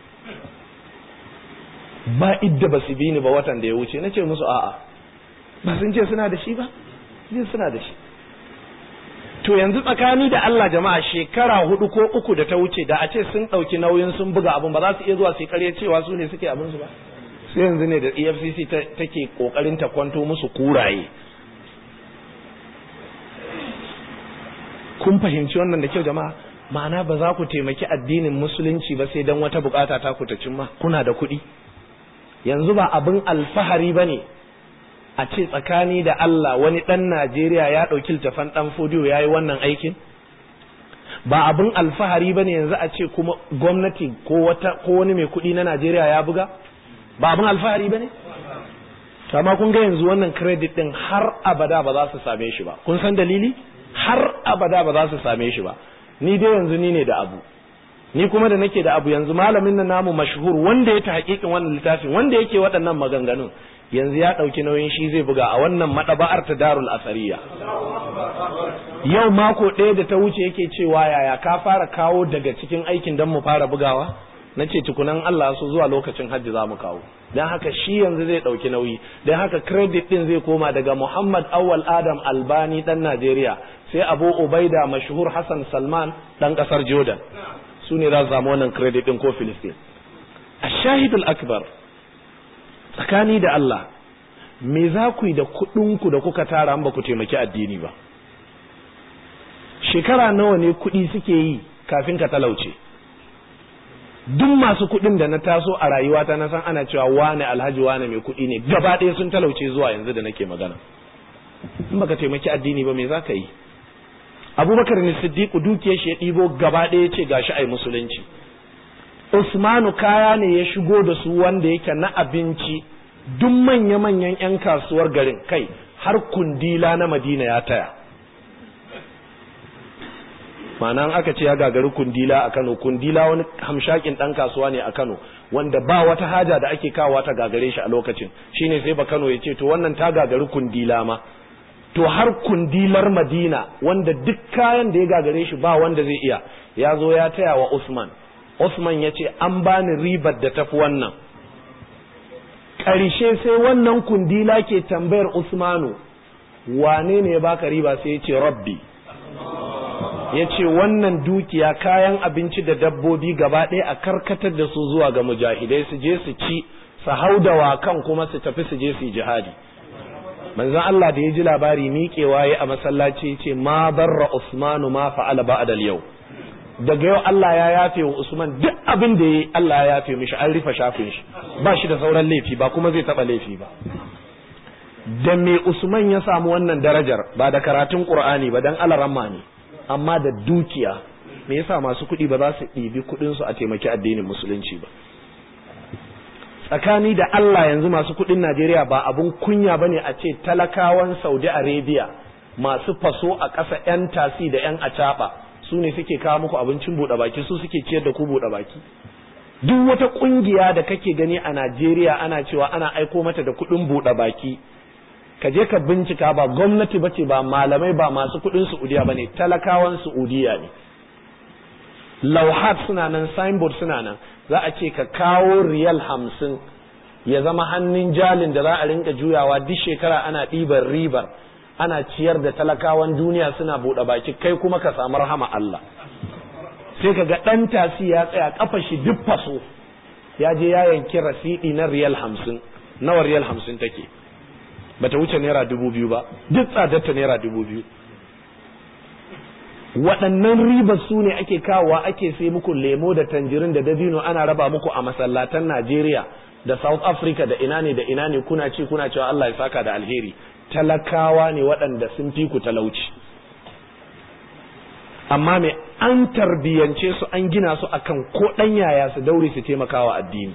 ba idda ba su bi ni ba watan da ya wuce na ce musu a'a ba sun ce suna da shi ba sun suna da shi to yanzu tsakani da Allah jama'a shekara hudu ko uku da ta wuce da a ce sun ɗauki nauyin sun buga abin ba za su iya zuwa su karya cewa su ne suke abin su ba sai yanzu ne da efcc take kokarin ta kwanto musu kuraye kun fahimci wannan da kyau jama'a ma'ana ba za ku taimaki addinin musulunci ba sai dan wata bukata ta ku ta cimma kuna da kuɗi yanzu ba abin alfahari ba ne a ce tsakani da Allah wani ɗan Najeriya ya ɗauki littafan ɗan fodiyo ya yi wannan aikin ba abin alfahari ba ne yanzu a ce kuma gwamnati ko wani mai kuɗi na Najeriya ya buga ba abin alfahari ba ne amma kun ga yanzu wannan credit ɗin har abada ba za su same shi ba kun san dalili har abada ba za su same shi ba ni dai yanzu ni ne da abu ni kuma da nake da abu yanzu malamin nan namu mashhur wanda ya ta hakikin wannan littafin wanda yake waɗannan maganganun yanzu ya ɗauki nauyin shi zai buga a wannan maɗaba'ar ta darul asariya yau mako ɗaya da ta wuce yake cewa yaya ka fara kawo daga cikin aikin don mu fara bugawa na ce tukunan Allah so zuwa lokacin hajji za mu kawo don haka shi yanzu zai ɗauki nauyi don haka credit ɗin zai koma daga Muhammad Awal Adam Albani ɗan Najeriya sai Abu Ubaida mashhur Hassan Salman ɗan ƙasar Jordan su ne za su samu wannan credit ɗin ko Filistin a shahidul akbar tsakani da Allah me za ku yi da kuɗinku da kuka tara ba ku taimaki addini ba shekara nawa ne kuɗi suke yi kafin ka talauce duk masu kuɗin da na taso a rayuwata na san ana cewa wane alhaji wane mai kuɗi ne gaba ɗaya sun talauce zuwa yanzu da nake magana in baka taimaki addini ba me za ka yi abubakar ne siddiqu dukiyar shi ya ɗibo gaba ɗaya ce gashi ai musulunci usmanu kaya ne ya shigo da su wanda yake na abinci duk manya-manyan 'yan kasuwar garin kai har kundila na madina ya taya ma'ana aka ce ya gagari kundila a kano kundila wani hamshakin ɗan kasuwa ne a kano wanda ba wata haja da ake kawo ta gagare shi a lokacin shine sai ba kano ya ce to wannan ta gagari kundila ma to har kundilar madina wanda duk kayan da ya gagare shi ba wanda zai iya ya zo ya taya wa usman usman ya ce an bani ribar da tafi wannan ƙarshe sai wannan kundila ke tambayar usmanu wane ne ya baka riba sai ya ce rabbi ya ce wannan dukiya kayan abinci da dabbobi gaba ɗaya a karkatar da su zuwa ga mujahidai su je su ci su hau da wakan kuma su tafi su je su yi jihadi manzon Allah da ya ji labari miƙewa ya a masallaci ce ma barra Usmanu ma fa'ala ba'da yau daga yau Allah ya yafe wa Usman duk abin da yayi Allah ya yafe mishi an rufe shafin shi ba shi da sauran laifi ba kuma zai taba laifi ba da me Usman ya samu wannan darajar ba da karatun Qur'ani ba dan alaramma ne amma da dukiya me yasa masu kuɗi ba za su ɗibi kuɗin su a taimaki addinin musulunci ba tsakani da Allah yanzu masu kuɗin Najeriya ba abun kunya bane a ce talakawan Saudi Arabia masu faso a ƙasa 'yan tasi da 'yan acaɓa su ne suke kawo muku abincin buɗe baki su suke ciyar da ku buɗe baki duk wata ƙungiya da kake gani a Najeriya ana cewa ana aiko mata da kuɗin buɗe baki ka je ka bincika ba gwamnati ba ce ba malamai ba masu kuɗin Saudiya ba ne talakawan Saudiya ne lauhat suna nan signboard suna nan za a ce ka kawo riyal hamsin ya zama hannun jalin da za a rinka juyawa duk shekara ana ɗibar ribar ana ciyar da talakawan duniya suna buɗe baki kai kuma ka samu rahama Allah sai ka ga ɗan tasi ya tsaya kafa shi duk faso ya je ya yanki rasidi na riyal hamsin nawa riyal hamsin take bata wuce naira dubu biyu ba duk tsadarta naira dubu biyu waɗannan ribar su ne ake kawowa ake sai muku lemo da tanjirin da dabino ana raba muku a masallatan Najeriya da South Africa da ina ne da ina ne kuna ci kuna cewa Allah ya saka da alheri talakawa ne waɗanda sun fi ku talauci amma me an tarbiyance su an gina su akan ko ɗan yaya su daure su taimakawa addini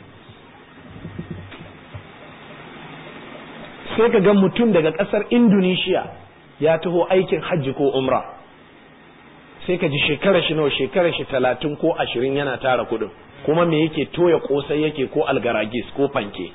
sai ka ga mutum daga ƙasar Indonesia ya taho aikin hajji ko umra sai ka ji shekara shi nawa shekara shi talatin ko ashirin yana tara kuɗin kuma me yake toya kosai yake ko algaragis ko fanke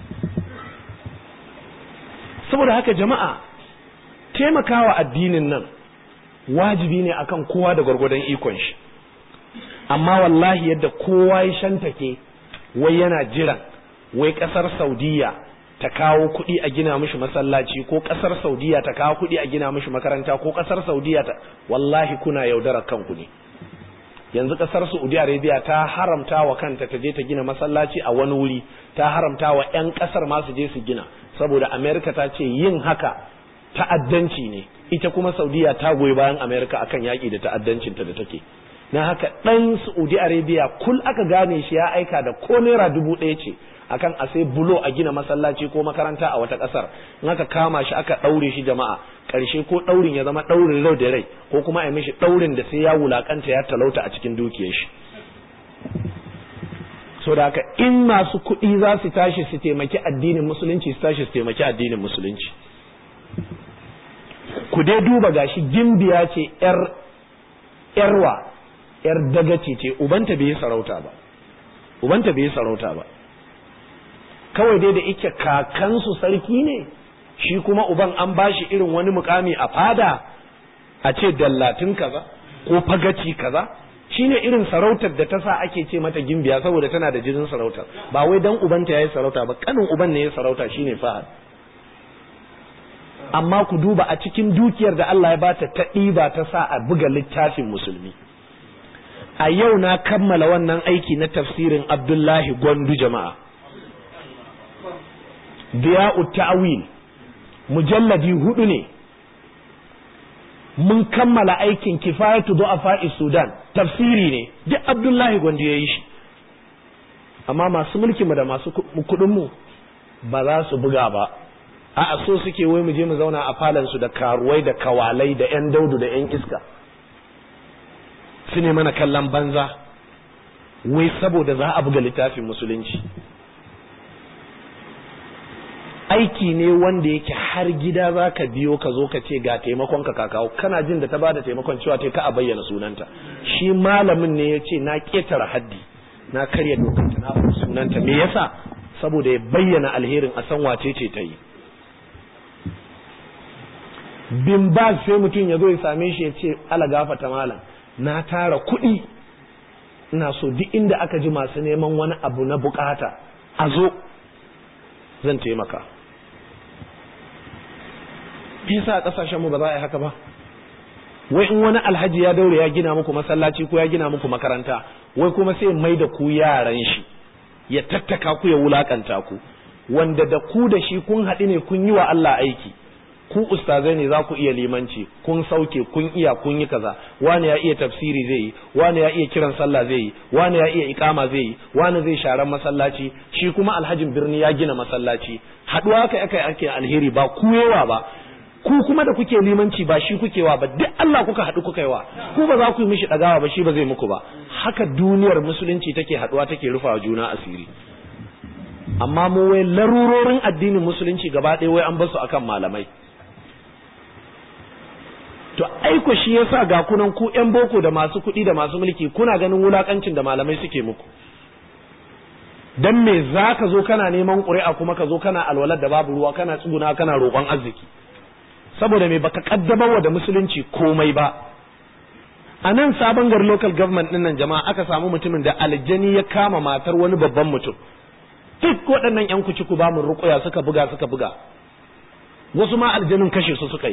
saboda haka jama'a taimakawa addinin nan wajibi ne akan kowa da gwargwadon ikon shi amma wallahi yadda kowa ya shantake wai yana jiran wai kasar saudiya ta kawo kuɗi a gina mishi masallaci ko kasar saudiya ta kawo kuɗi a gina mishi makaranta ko kasar saudiya ta wallahi kuna yaudarar kanku ne yanzu kasar saudi arabia ta haramta wa kanta ta je ta gina masallaci a wani wuri ta haramta wa 'yan kasar ma su je su gina saboda america ta ce yin haka ta'addanci ne ita kuma saudiya ta goyi bayan america akan yaƙi da ta'addancinta da take na haka ɗan saudi arabia kul aka gane shi ya aika da ko naira dubu ɗaya ce akan a sai bulo a gina masallaci ko makaranta a wata ƙasar in aka kama shi aka ɗaure shi jama'a ƙarshe ko ɗaurin ya zama ɗaurin rai da rai ko kuma a mishi ɗaurin da sai ya wulakanta ya talauta a cikin dukiyar shi so da haka in masu kuɗi za su tashi su taimaki addinin musulunci su tashi su taimaki addinin musulunci ku dai duba gashi gimbiya ce yar yarwa yar dagace ce ubanta bai yi sarauta ba ubanta bai yi sarauta ba kawai dai da ike kakansu sarki ne shi kuma uban an bashi irin wani mukami a fada a ce dallatin kaza ko fagaci kaza shine irin sarautar da ta sa ake ce mata gimbiya saboda tana da jinin sarautar ba wai dan ubanta yayi sarauta ba kanin uban ne ya sarauta shine fahad amma ku duba a cikin dukiyar da Allah ya bata ta ɗiba ta sa a buga littafin musulmi a yau na kammala wannan aiki na tafsirin Abdullahi Gwandu jama'a Diya'u ta'wil mujalladi hudu ne mun kammala aikin kifayatu du'afa Sudan tafsiri ne duk Abdullahi Gwandu ya yi shi amma masu mulki mu da masu kuɗin mu ba za su buga ba a'a so suke wai mu je mu zauna a falon su da karuwai da kawalai da yan daudu da yan iska su ne mana kallon banza wai saboda za a buga littafin musulunci aiki ne wanda yake har gida za ka biyo ka zo ka ce ga taimakon ka kawo kana jin da ta ba da taimakon cewa ta ka a bayyana sunanta shi malamin ne ya ce na ƙetare haddi na karya dokanta na faɗi sunanta me yasa saboda ya bayyana alherin a san wace ce ta yi bin ba sai mutum ya zo ya same shi ya ce ala gafata malam na tara kuɗi ina so duk inda aka ji masu neman wani abu na bukata a zo zan taimaka yasa a kasashen mu ba za a yi haka ba wai in wani alhaji ya daure ya gina muku masallaci ko ya gina muku makaranta wai kuma sai mai da ku yaran shi ya tattaka ku ya wulakanta ku wanda da ku da shi kun haɗu ne kun yi wa Allah aiki ku ustazai ne za ku iya limanci kun sauke kun iya kun yi kaza wani ya iya tafsiri zai yi wani ya iya kiran sallah zai yi wani ya iya ikama zai yi wani zai sharan masallaci shi kuma alhajin birni ya gina masallaci haɗuwa kai aka ake alheri ba ku yawa ba ku kuma da kuke limanci ba shi kuke wa ba duk Allah kuka haɗu kuka yi wa ku ba za ku yi mishi ɗagawa ba shi ba zai muku ba haka duniyar musulunci take haɗuwa take rufawa juna asiri amma mu wai larurorin addinin musulunci gaba ɗaya wai an basu akan malamai to aiko shi yasa ga kunan ku ƴan boko da masu kuɗi da masu mulki kuna ganin wulakancin da malamai suke muku dan me za ka zo kana neman ƙuri'a kuma ka zo kana alwalar da babu ruwa kana tsuguna kana roƙon arziki saboda me baka kaddamarwa da musulunci komai ba a nan sabon gari local government din nan jama'a aka samu mutumin da aljani ya kama matar wani babban mutum duk waɗannan yan kuci ku ba mu ruƙuya suka buga suka buga wasu ma aljanin kashe su suka yi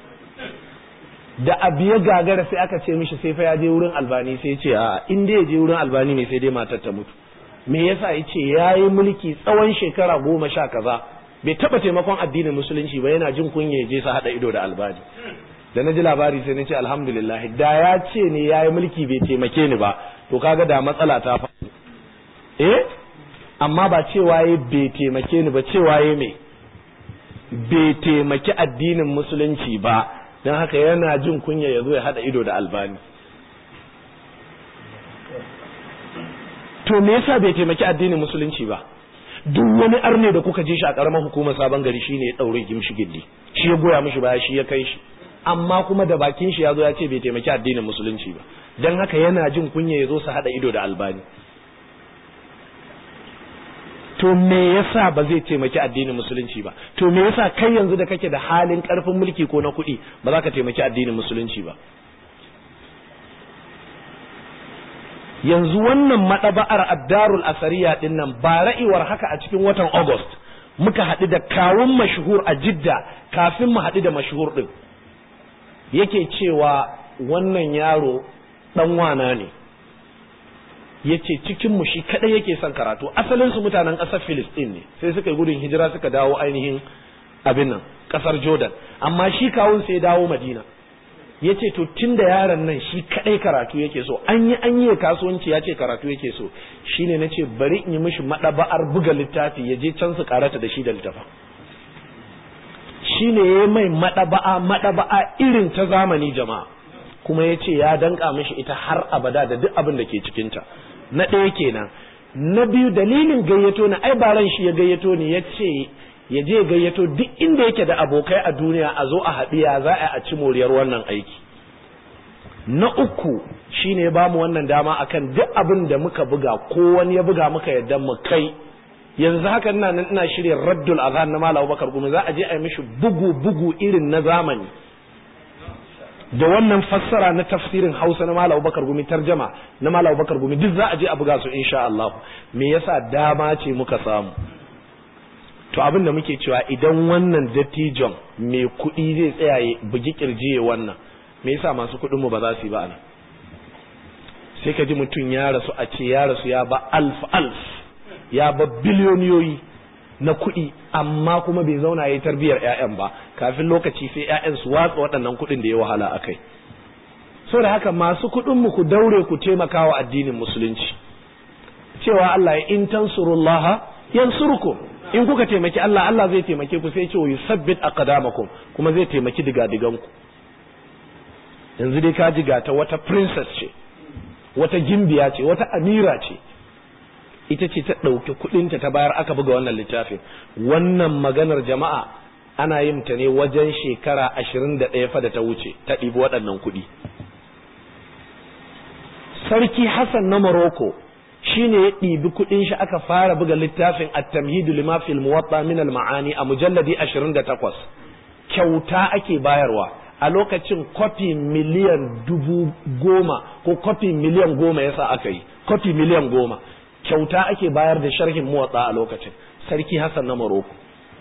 da abu ya gagara sai aka ce mishi sai fa ya je wurin albani sai ce a in dai ya je wurin albani ne sai dai matar ta mutu me yasa ya ce ya yi mulki tsawon shekara goma sha kaza bai taba taimakon addinin musulunci ba yana jin kunya ya je sa hada ido da albani da na ji labari sai na ce alhamdulillah da ya ce ne ya yi mulki bai taimake ni ba to kaga da matsala ta faru eh amma ba cewa ya bai taimake ni ba cewa ya me bai taimaki addinin musulunci ba don haka yana jin kunya ya zo ya hada ido da albani to me yasa bai taimaki addinin musulunci ba duk wani arne da kuka je shi a karamar hukumar sabon gari shine ya daure gimshi giddi shi ya goya mishi baya shi ya kai shi amma kuma da bakin shi ya zo ya ce bai taimaki addinin musulunci ba don haka yana jin kunya ya zo su hada ido da albani to me yasa ba zai taimaki addinin musulunci ba to me yasa kai yanzu da kake da halin karfin mulki ko na kuɗi ba za ka taimaki addinin musulunci ba yanzu wannan madaba'ar addarul asariya din nan ba ra'iwar haka a cikin watan august muka haɗu da kawun mashhur a jidda kafin mu haɗu da mashhur din yake cewa wannan yaro ɗan wana ne yace cikin mu shi kadai yake son karatu asalin su mutanen ƙasar Filistin ne sai suka yi gudun hijira suka dawo ainihin abin nan ƙasar Jordan amma shi kawun sai dawo Madina yace to tunda yaron nan shi kadai karatu yake so an yi an yi kasuwanci ya ce karatu yake so shine nace bari in yi mishi madaba'ar buga littafi ya je can su karata da shi da littafa shine yayi mai madaba'a madaba'a irin ta zamani jama'a kuma yace ya danka mishi ita har abada da duk abin da ke cikinta na ɗaya kenan na biyu dalilin gayyato na ai baran shi ya gayyato ni ya ce ya je gayyato duk inda yake da abokai a duniya a zo a haɗiya za a ci moriyar wannan aiki na uku shine ya bamu wannan dama akan duk abin da muka buga ko wani ya buga muka yadda mu kai yanzu haka ina nan ina shirya raddul azhan na malam Bakar Gumi za a je a yi mishi bugu bugu irin na zamani da wannan fassara na tafsirin Hausa na Malam Bakar Gumi tarjama na Malam Bakar Gumi duk za a je a buga su insha Allah me yasa dama ce muka samu to abin da muke cewa idan wannan dattijon mai kuɗi zai tsaya ya bugi kirji ya wannan me yasa masu kuɗin mu ba za su yi ba ana sai ka ji mutum ya rasu a ce ya rasu ya ba alf alf ya ba biliyoniyoyi na kuɗi amma kuma bai zauna ya yi tarbiyyar 'ya'yan ba kafin lokaci sai 'ya'yan su watsa waɗannan kuɗin da ya wahala a kai so da haka masu kuɗin mu ku daure ku taimaka wa addinin musulunci cewa Allah ya in tansurullah yansurkum in kuka taimaki Allah Allah zai taimake ku sai ce wa yusabbit aqdamakum kuma zai taimaki digadigan ku yanzu dai ka jiga ta wata princess ce wata gimbiya ce wata amira ce ita ce ta ɗauki kuɗinta ta bayar aka buga wannan littafin wannan maganar jama'a ana yin ta ne wajen shekara ashirin da ɗaya fa da ta wuce ta ɗibi waɗannan kuɗi sarki hassan na morocco shi ne ya ɗibi kuɗin shi aka fara buga littafin at-tamhidu lima fil muwatta min al-ma'ani a mujalladi 28 kyauta ake bayarwa a lokacin kwafi miliyan dubu goma ko kwafi miliyan goma yasa aka yi kwafi miliyan goma kyauta ake bayar da sharhin muwatta a lokacin sarki hassan na maroko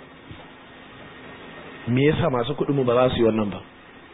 me yasa masu kuɗin mu ba za su yi wannan ba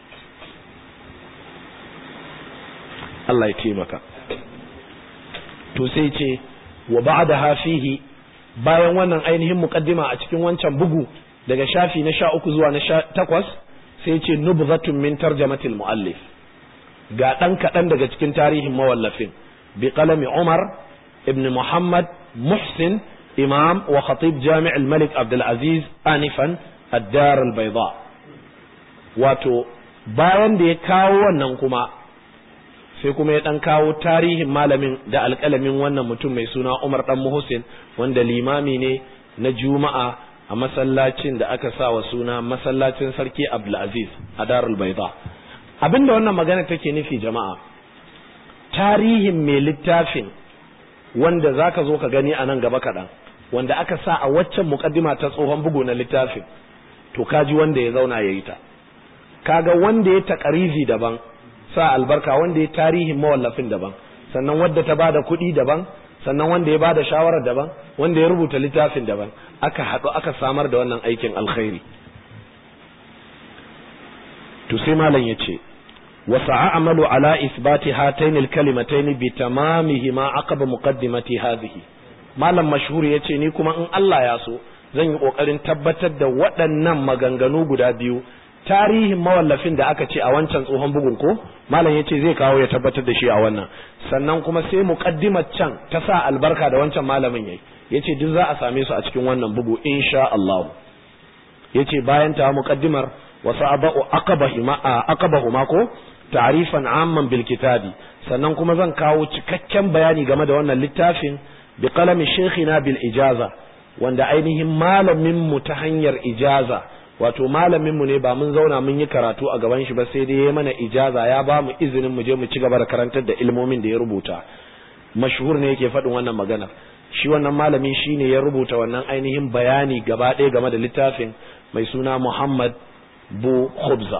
Allah ya taimaka to sai ce wa ba'da hafihi bayan wannan ainihin muqaddima a cikin wancan bugu daga shafi na sha uku zuwa na sha takwas sai ce nubzatun min tarjamatil muallif ga dan kaɗan daga cikin tarihin mawallafin bi qalami Umar ibn Muhammad Muhsin imam wa khatib jami' al-Malik Abdul Aziz anifan ad-Dar al-Bayda wato bayan da ya kawo wannan kuma sai kuma ya ɗan kawo tarihin malamin da alƙalamin wannan mutum mai suna Umar ɗan Muhsin wanda limami ne na Juma'a a masallacin da aka sa wa suna masallacin Sarki Abdulaziz a Darul Baida. Abinda wannan magana take nufi jama'a tarihin mai littafin wanda zaka zo ka gani a nan gaba kaɗan wanda aka sa a waccan muƙaddima ta tsohon bugu na littafin to kaji wanda ya zauna ya yi ta kaga wanda ya taƙarizi daban sa albarka wanda ya tarihin mawallafin daban sannan wadda ta bada kuɗi daban sannan wanda ya bada shawarar daban wanda ya rubuta littafin daban aka haɗu aka samar da wannan aikin alkhairi to sai malam ya ce wa sa'amalu ala isbati hatayn alkalimatayn bi tamamihi ma aqaba muqaddimati hadhihi malam mashhur yace ni kuma in Allah ya so zan yi kokarin tabbatar da waɗannan maganganu guda biyu tarihin mawallafin da aka ce a wancan tsohon bugun ko malam ya ce zai kawo ya tabbatar da shi a wannan sannan kuma sai muqaddimar can ta sa albarka da wancan malamin yayi yace duk za a same su a cikin wannan bugu insha Allah yace bayan ta muqaddimar wa sa'abu aqabahuma aqabahuma ko ta'rifan amman bil kitabi sannan kuma zan kawo cikakken bayani game da wannan littafin bi qalami shaykhina bil ijaza wanda ainihin malamin mu ta hanyar ijaza wato malaminmu ne ba mun zauna mun yi karatu a gaban shi ba sai dai ya mana ijaza ya ba mu izinin mu je mu ci gaba da karantar da ilmomin da ya rubuta mashhur ne yake faɗin wannan magana shi wannan malami shine ya rubuta wannan ainihin bayani gaba ɗaya game da littafin mai suna Muhammad Bu Khubza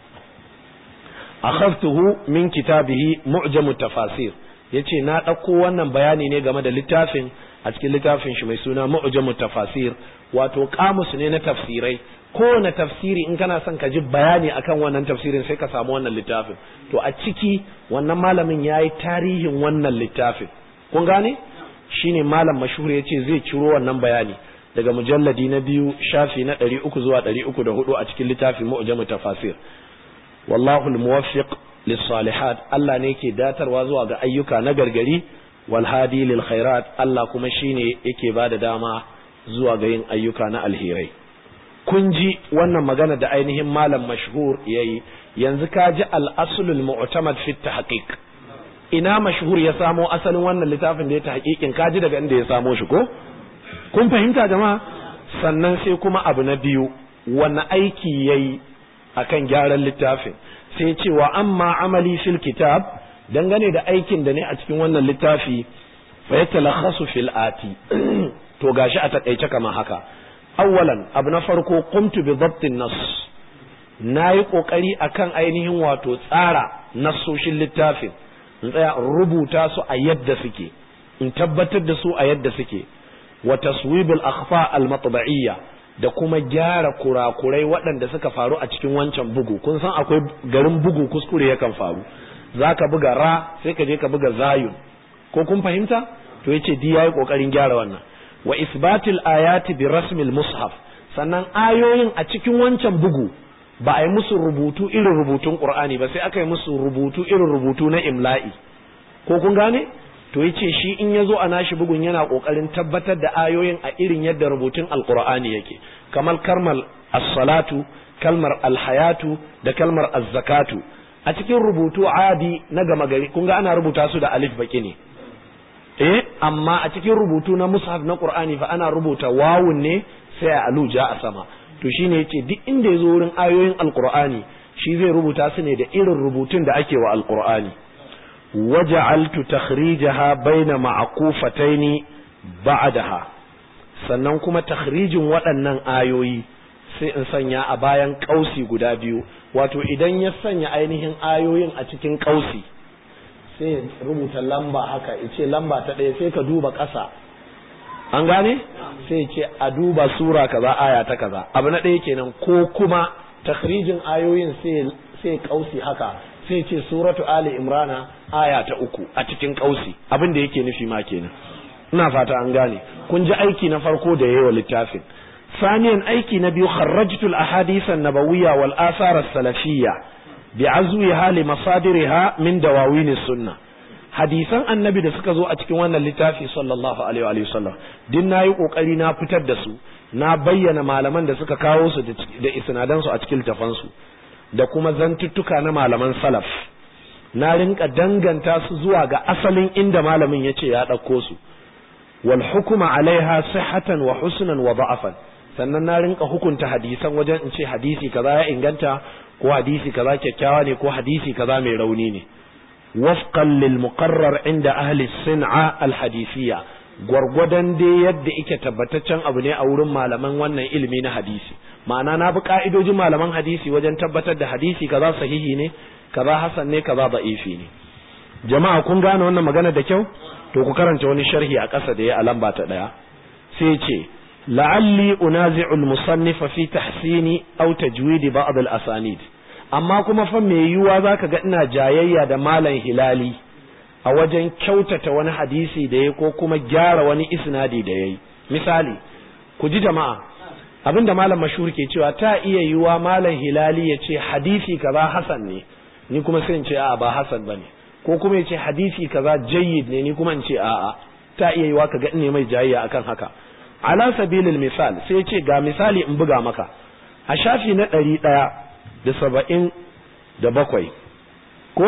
akhadtuhu min kitabihi mu'jamu tafasir yace na ɗauko wannan bayani ne game da littafin a cikin littafin shi mai suna mu'jamu tafasir wato kamus ne na tafsirai kowane tafsiri in kana son ka ji bayani akan wannan tafsirin sai ka samu wannan littafin to a ciki wannan malamin ya yi tarihin wannan littafin kun gane shine malam mashhur ya ce zai ciro wannan bayani daga mujalladi na biyu shafi na ɗari uku zuwa ɗari uku da hudu a cikin littafin mu'jamu tafasir wallahu almuwaffiq lissalihat Allah ne yake datarwa zuwa ga ayyuka na gargari wal hadi lil khairat Allah kuma shine yake bada dama zuwa ga yin ayyuka na alherai kun ji wannan magana da ainihin malam mashhur yayi yanzu ka ji al-aslul mu'tamad fi tahqiq ina mashhur ya samo asalin wannan littafin da ya tahqiqin ka ji daga inda ya samo shi ko kun fahimta jama'a sannan sai kuma abu na biyu wani aiki yayi akan gyaran littafin sai cewa amma amali fil kitab dangane da aikin da ne a cikin wannan littafi fa yatalakhasu fil ati to gashi a takaice kamar haka awwalan abu na farko qumtu bi dhabtin nas nayi kokari akan ainihin wato tsara nassoshin littafin in tsaya in rubuta su a yadda suke in tabbatar da su a yadda suke wa taswibul akhfa al matba'iyya da kuma gyara kurakurai waɗanda suka faru a cikin wancan bugu kun san akwai garin bugu kuskure yakan faru zaka buga ra sai ka je ka buga zayun ko kun fahimta to yace di yayi kokarin gyara wannan wa isbatil ayati bi rasmil mushaf sannan ayoyin a cikin wancan bugu ba a yi musu rubutu irin rubutun qur'ani ba sai aka yi musu rubutu irin rubutu na imla'i ko kun gane to yace shi in yazo a nashi bugun yana kokarin tabbatar da ayoyin a irin yadda rubutun alqur'ani yake kamar kalmar as-salatu kalmar al-hayatu da kalmar az-zakatu a cikin rubutu adi na gama gari kun ga ana rubuta su da alif baki ne eh amma a cikin rubutu na mushaf na qur'ani fa ana rubuta wawun ne sai a aluja a sama to shine yace duk inda yazo wurin ayoyin alqur'ani shi zai rubuta su ne da irin rubutun da ake wa alqur'ani waja'altu takhrijaha baina ma'qufataini ba'daha sannan kuma takhrijin waɗannan ayoyi sai in sanya a bayan kausi guda biyu wato idan ya sanya ainihin ayoyin a cikin kausi sai ya rubuta lamba haka ya ce lamba ta ɗaya sai ka duba ƙasa an gane sai ce a duba sura kaza aya ta kaza abu na ɗaya kenan ko kuma takhrijin ayoyin sai kausi haka sai ce suratu ali imrana aya ta uku a cikin kausi abin da yake nufi ma kenan ina fata an gane kun ji aiki na farko da yayi wa littafin ثانيا أيكي نبي خرجت الأحاديث النبوية والآثار السلفية بعزوها لمصادرها من دواوين السنة hadisan annabi da suka zo a cikin wannan littafi sallallahu alaihi wa sallam din nayi kokari na fitar da su na bayyana malaman da suka kawo su da isnadan su a cikin tafan su da kuma zantuttuka na malaman salaf na rinka danganta su zuwa ga asalin inda malamin yace ya dauko su wal hukuma alaiha sihhatan wa husnan wa da'afan sannan na rinka hukunta hadisan wajen in ce hadisi kaza ya inganta ko hadisi kaza kyakkyawa ne ko hadisi kaza mai rauni ne wafqan lil muqarrar inda ahli sin'a al hadisiyya gwargwadon dai yadda ike tabbataccen abu ne a wurin malaman wannan ilimi na hadisi ma'ana na bi ka'idojin malaman hadisi wajen tabbatar da hadisi kaza sahihi ne kaza hasan ne kaza da'ifi ne jama'a kun gane wannan magana da kyau to ku karanta wani sharhi a ƙasa da ya a lamba ta ɗaya sai ce la'alli unazi'ul musannifa fi tahsini aw tajwidi ba'd al asanid amma kuma fa me yiwuwa zaka ga ina jayayya da malam hilali a wajen kyautata wani hadisi da ya ko kuma gyara wani isnadi da yayi misali ku ji jama'a abinda malam mashhur ke cewa ta iya yiwuwa malam hilali ya ce hadisi kaza hasan ne ni kuma sai in ce a'a ba hasan bane ko kuma ya ce hadisi kaza jayyid ne ni kuma in ce a'a ta iya yiwuwa ka ga ne mai jayayya akan haka ala sabilil misal sai ce ga misali in buga maka a shafi na ɗari ɗaya da saba'in da bakwai ko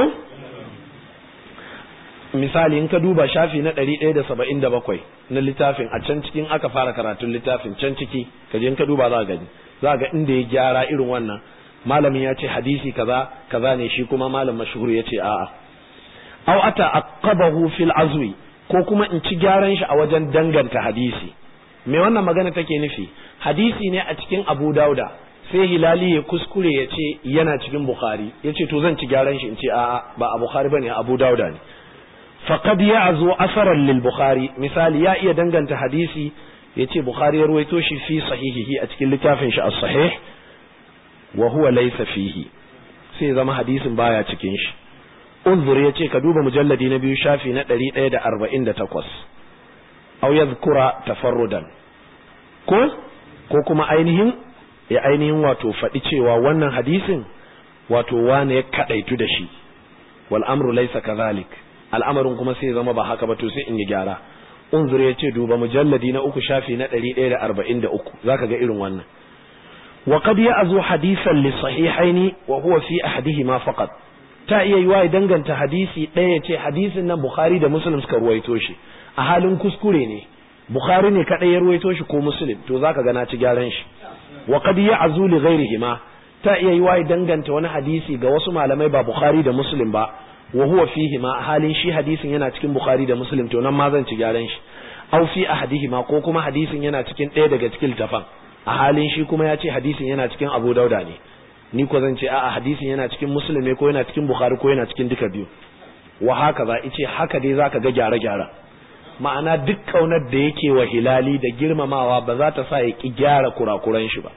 misali in ka duba shafi na ɗari ɗaya da saba'in da bakwai na littafin a can cikin aka fara karatun littafin can ciki ka je in ka duba za gani za ga inda ya gyara irin wannan malamin ya ce hadisi kaza kaza ne shi kuma malam mashhur ya ce a'a aw ata aqabahu fil azwi ko kuma in ci gyaran shi a wajen danganta hadisi me wannan magana take nufi hadisi ne a cikin abu dauda sai hilali ya kuskure ya ce yana cikin bukhari ya ce to zan ci gyaran shi in ce a'a ba a bukhari bane abu dauda ne faqad ya'zu asaran lil bukhari misali ya iya danganta hadisi ya ce bukhari ya ruwaito shi fi sahihihi a cikin littafin shi as-sahih wa huwa laysa fihi sai zama hadisin baya cikin shi unzur ya ce ka duba mujalladi na biyu shafi na 148 aw yadhkura tafarrudan ko ko kuma ainihin ya ainihin wato faɗi cewa wannan hadisin wato wane ya kadaitu da shi wal amru laysa kadhalik al'amarin kuma sai zama ba haka ba to sai in yi gyara unzur ya ce duba mujalladi na uku shafi na 143 zaka ga irin wannan wa qad ya'zu hadisan li sahihaini wa huwa fi ahadihima faqat ta iya yiwa ya danganta hadisi ɗaya ya ce hadisin nan bukhari da muslim suka ruwaito shi a halin kuskure ne bukhari ne kadai ya ruwaito shi ko muslim to zaka ga na ci gyaran shi wa qad ya'zu li ghairihima ta iya yiwa ya danganta wani hadisi ga wasu malamai ba bukhari da muslim ba wa huwa fihi ma halin shi hadisin yana cikin bukhari da muslim to nan ma zan ci gyaran shi aw fi ahadihima ko kuma hadisin yana cikin ɗaya daga cikin tafan a halin shi kuma ya ce hadisin yana cikin abu dauda ne ni ko zan ce a'a hadisin yana cikin muslim ne ko yana cikin bukhari ko yana cikin duka biyu wa haka za ice haka dai zaka ga gyare gyara ma'ana duk kaunar da yake wa hilali da girmamawa ba za ta sa ya ki gyara kurakuran shi ba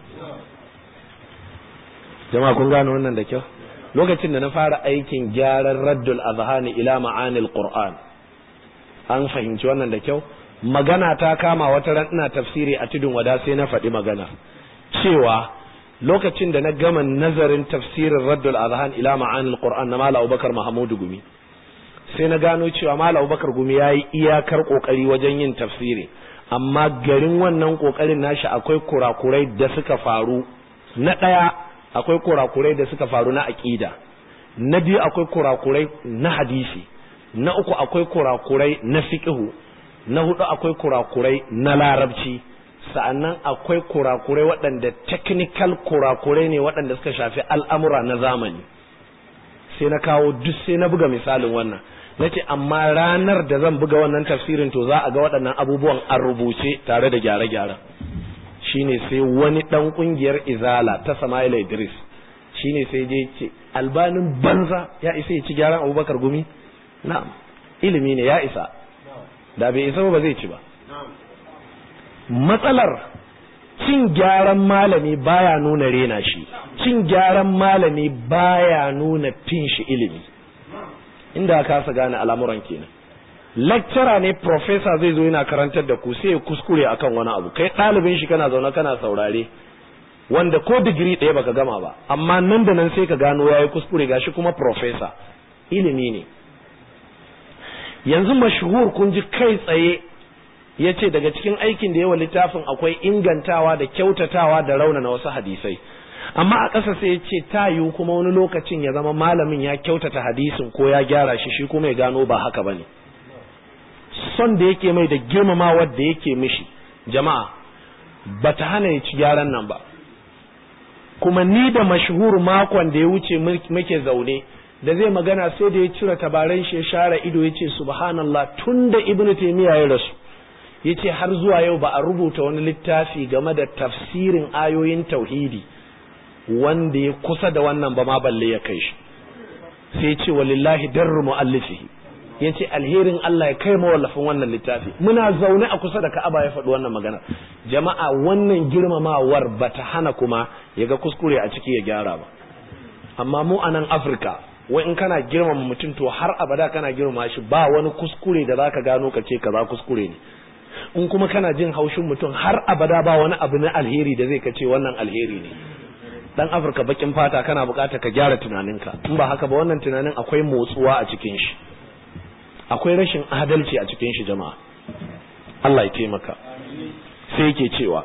jama'a kun gane wannan da kyau lokacin da na fara aikin gyaran raddul azhani ila ma'anil qur'an an fahimci wannan da kyau magana ta kama wata ran ina tafsiri a tudun wada sai na faɗi magana cewa lokacin da na gama nazarin tafsirin raddul azhan ila ma'anil qur'an na mala abubakar mahamudu gumi sai na gano cewa mala abubakar gumi ya yi iyakar kokari wajen yin tafsiri amma garin wannan kokarin nashi akwai kurakurai da suka faru na ɗaya akwai kurakurai da suka faru na aƙida na biyu akwai kurakurai na hadisi na uku akwai kurakurai na fiqhu na hudu akwai kurakurai na larabci sa'annan akwai kurakurai waɗanda technical kurakurai ne waɗanda suka shafi al'amura na zamani sai na kawo duk sai na buga misalin wannan na ce amma ranar da zan buga wannan tafsirin to za a ga waɗannan abubuwan an rubuce tare da gyare-gyaren shine sai wani ɗan ƙungiyar izala ta Sama'ila Idris shine sai je ce albanin banza ya isa ya ci gyaran abubakar gumi na'am ilimi ne ya isa da bai isa ba zai ci ba matsalar cin gyaran malami baya nuna rena shi cin gyaran malami baya nuna fin shi ilimi inda ka kasa gane al'amuran kenan lecturer ne professor zai zo yana karantar da ku sai ya kuskure akan wani abu kai ɗalibin shi kana zaune kana saurare wanda ko digiri ɗaya baka gama ba amma nan da nan sai ka gano yayi kuskure gashi kuma professor ilimi ne yanzu mashhur kun ji kai tsaye ya ce daga cikin aikin da yawa littafin akwai ingantawa da kyautatawa da raunana wasu hadisai amma a ƙasa sai ya ce ta yiwu kuma wani lokacin ya zama malamin ya kyautata hadisin ko ya gyara shi shi kuma ya gano ba haka ba ne son da yake mai da girmamawa da yake mishi jama'a ba ta hana ya ci gyaran nan ba kuma ni da mashhur makon da ya wuce muke zaune da zai magana sai da ya cire tabaran shi ya share ido ya ce subhanallah tun da ibnu taymiya ya rasu ya ce har zuwa yau ba a rubuta wani littafi game da tafsirin ayoyin tauhidi wanda ya kusa da wannan ba ma balle ya kai shi sai ce walillahi darru mu'allifihi ya ce alherin Allah ya kai mawallafin wannan littafi muna zaune a kusa da ka'aba ya faɗi wannan magana jama'a wannan girmamawar ba ta hana kuma ya ga kuskure a ciki ya gyara ba amma mu a nan afirka wai in kana girmama mutum to har abada kana girmama shi ba wani kuskure da zaka gano ka ce kaza kuskure ne in kuma kana jin haushin mutum har abada ba wani abu na alheri da zai kace wannan alheri ne dan afirka bakin fata kana bukata ka gyara tunaninka in ba haka ba wannan tunanin akwai motsuwa a cikin shi akwai rashin adalci a cikin shi jama'a Allah ya taimaka sai yake cewa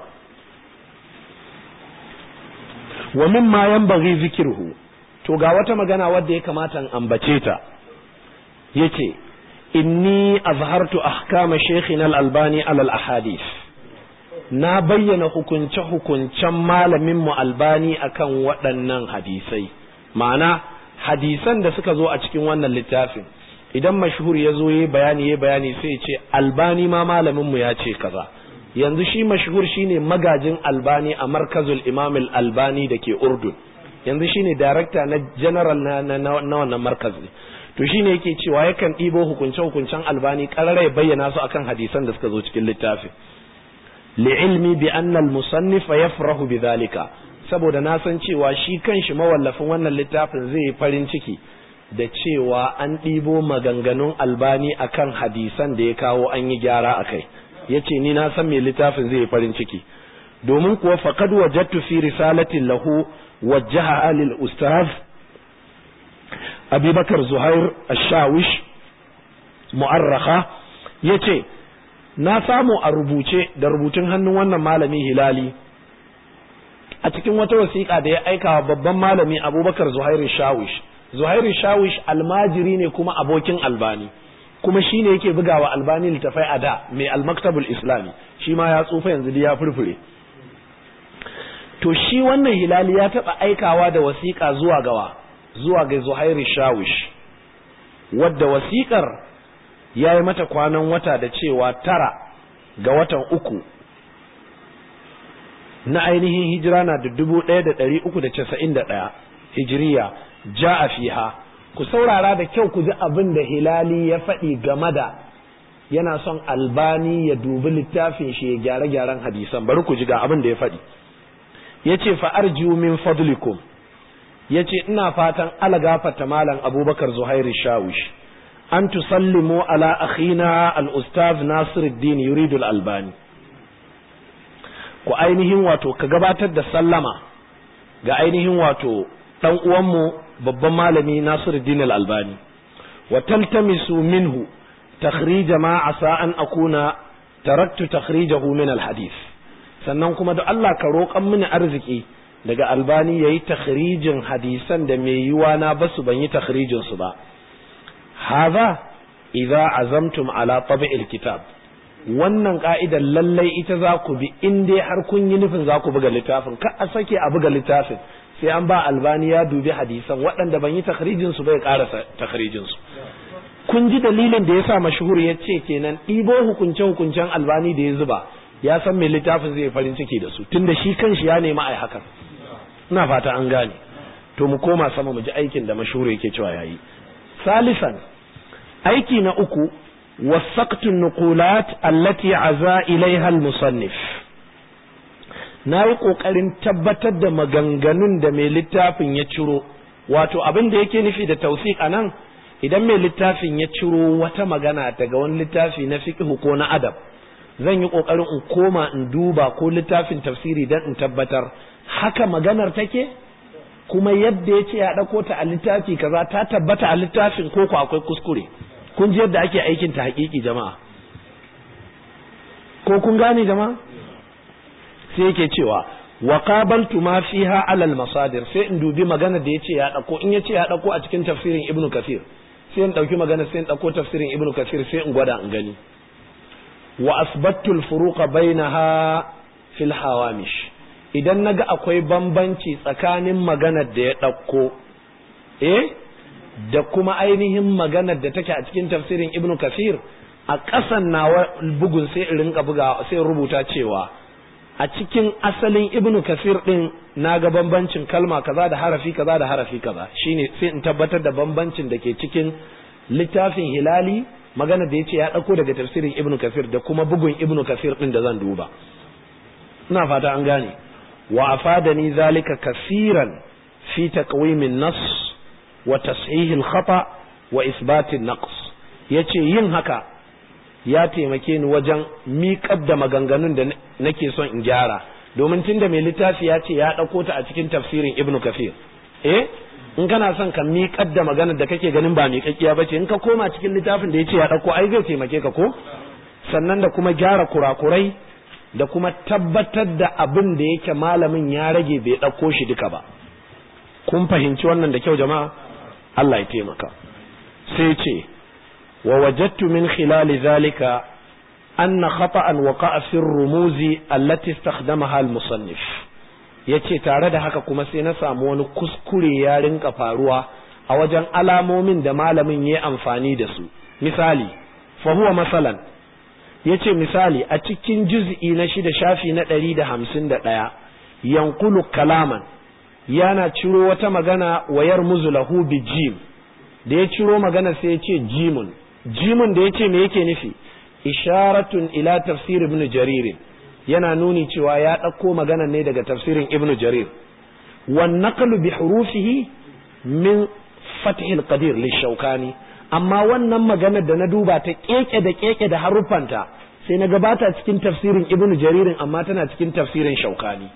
wa mimma yanbaghi zikruhu to ga wata magana wadda ya kamata in ambace ta yace inni azhartu ahkama shaykhina al-albani ala al-ahadith na bayyana hukunce hukuncen malamin mu albani akan waɗannan hadisai ma'ana hadisan da suka zo a cikin wannan littafin idan mashhur ya zo yayi bayani yayi bayani sai ya ce albani ma malamin mu ya ce kaza yanzu shi mashhur shine magajin albani a markazul imam al-albani da ke urdun yanzu shine director na general na na wannan markazi to shine yake cewa yakan ɗibo hukunce-hukuncen albani ƙarara ya bayyana su akan hadisan da suka zo cikin littafin li'ilmi bi anna al-musannif yafrahu bidhalika saboda na san cewa shi kanshi mawallafin wannan littafin zai yi farin ciki da cewa an ɗibo maganganun albani akan hadisan da ya kawo an yi gyara akai yace ni na san me littafin zai yi farin ciki domin kuwa faqad wajadtu fi risalatin lahu wajjaha lil ustaz abubakar zuhair ashawish mu'arraka ya ce na samu a rubuce da rubutun hannun wannan malami hilali a cikin wata wasiƙa da ya aika wa babban malami abubakar zuhair shawish zuhair shawish almajiri ne kuma abokin albani kuma shi ne yake bugawa albani littafai a da mai almaktabul islami shi ma ya tsufa yanzu ya furfure to shi wannan hilali ya taɓa aikawa da wasiƙa zuwa gawa zuwa ga Zuhairu Shawish wadda wasiƙar ya yi mata kwanan wata da cewa tara ga watan uku na ainihin hijira na da dubu ɗaya da ɗari uku da casa'in da ɗaya hijiriya ja a fiha ku saurara da kyau ku ji abin da hilali ya faɗi game da yana son albani ya dubi littafin shi ya gyare-gyaren hadisan bari ku ji ga abin da ya faɗi ya ce fa'arjiu min fadlikum ya ce ina fatan alagafata malam abubakar zuhairu shawish an tusallimu ala akhina al-ustaz nasiruddin yuridul albani ku ainihin wato ka gabatar da sallama ga ainihin wato dan uwanmu babban malami nasiruddin al-albani wa taltamisu minhu takhrij ma asa an akuna taraktu takhrijahu min al-hadith sannan kuma da Allah ka roƙan mini arziki daga albani ya yi takhrijin hadisan da mai yiwa na basu ban yi takhrijin su ba haza idza azamtum ala tabi'il kitab wannan ka'idar lallai ita za ku bi in dai har kun yi nufin za ku buga littafin ka a sake a buga littafin sai an ba albani ya dubi hadisan waɗanda ban yi takhrijin su bai ƙarasa takhrijin su kun ji dalilin da yasa mashhur ya ce kenan ɗibo hukunce hukuncen albani da ya zuba ya san mai littafin zai farin ciki da su tunda shi kanshi ya nemi ai hakan ina fata an gane to mu koma sama mu ji aikin da mashhur yake cewa yayi salisan aiki na uku wasaqtu nuqulat allati aza ilaiha al-musannif na yi ƙoƙarin tabbatar da maganganun da mai littafin ya ciro wato abin da yake nufi da tausik a nan idan mai littafin ya ciro wata magana daga wani littafi na fiqh ko na adab zan yi ƙoƙarin in koma in duba ko littafin tafsiri don in tabbatar haka maganar take kuma yadda ya ce ya ɗauko ta a littafi kaza ta tabbata a littafin ko ko akwai kuskure kun ji yadda ake aikin ta haƙiƙi jama'a ko kun gane jama'a sai yake cewa wa qabaltu ma fiha alal masadir sai in dubi magana da yace ya dauko in yace ya dauko a cikin tafsirin ibnu kathir sai in dauki magana sai in dauko tafsirin ibnu kathir sai in gwada in gani wa asbattu al furuqa bainaha fil hawamish idan naga akwai bambanci tsakanin maganar da ya dauko eh da kuma ainihin maganar da take a cikin tafsirin ibnu kathir a ƙasan nawa bugun sai in rinka buga sai rubuta cewa a cikin asalin ibnu kasir din na ga bambancin kalma kaza da harafi kaza da harafi kaza shine sai in tabbatar da bambancin da ke cikin littafin hilali magana da yace ya dauko daga tafsirin ibnu kasir da kuma bugun ibnu kasir din da zan duba ina fata an gane wa afadani zalika kasiran fi taqwimin nas wa tashih al-khata wa isbat an-naqs yace yin haka ya taimake ni wajen miƙar da maganganun da nake son in gyara domin tunda mai littafi ya ce ya ɗauko ta a cikin tafsirin ibnu kafir eh in kana son ka miƙar da maganar da kake ganin ba miƙaƙƙiya ba ce in ka koma cikin littafin da ya ce ya ɗauko ai zai taimake ka ko sannan da kuma gyara kurakurai da kuma tabbatar da abin da yake malamin ya rage bai ɗauko shi duka ba kun fahimci wannan da kyau jama'a Allah ya taimaka sai ce ووجدت من خلال ذلك أن خطأ وقع في الرموز التي استخدمها المصنف yace tare da haka kuma sai na samu wani kuskure ya rinka faruwa a wajen alamomin da malamin ya amfani da su misali fa huwa masalan yace misali a cikin juz'i na shida shafi na ɗari da hamsin da ɗaya yankulu kalaman yana ciro wata magana wayar muzulahu bi jim da ya ciro magana sai ya ce jimun jimin da ya ce me yake nufi isharatun ila tafsir ibn jarir yana nuni cewa ya ɗauko magana ne daga tafsirin ibn jarir wan naqlu bi hurufihi min fathil qadir lishaukani amma wannan magana da na duba ta keke da keke da haruffanta sai na gabata cikin tafsirin ibn jaririn amma tana cikin tafsirin shaukani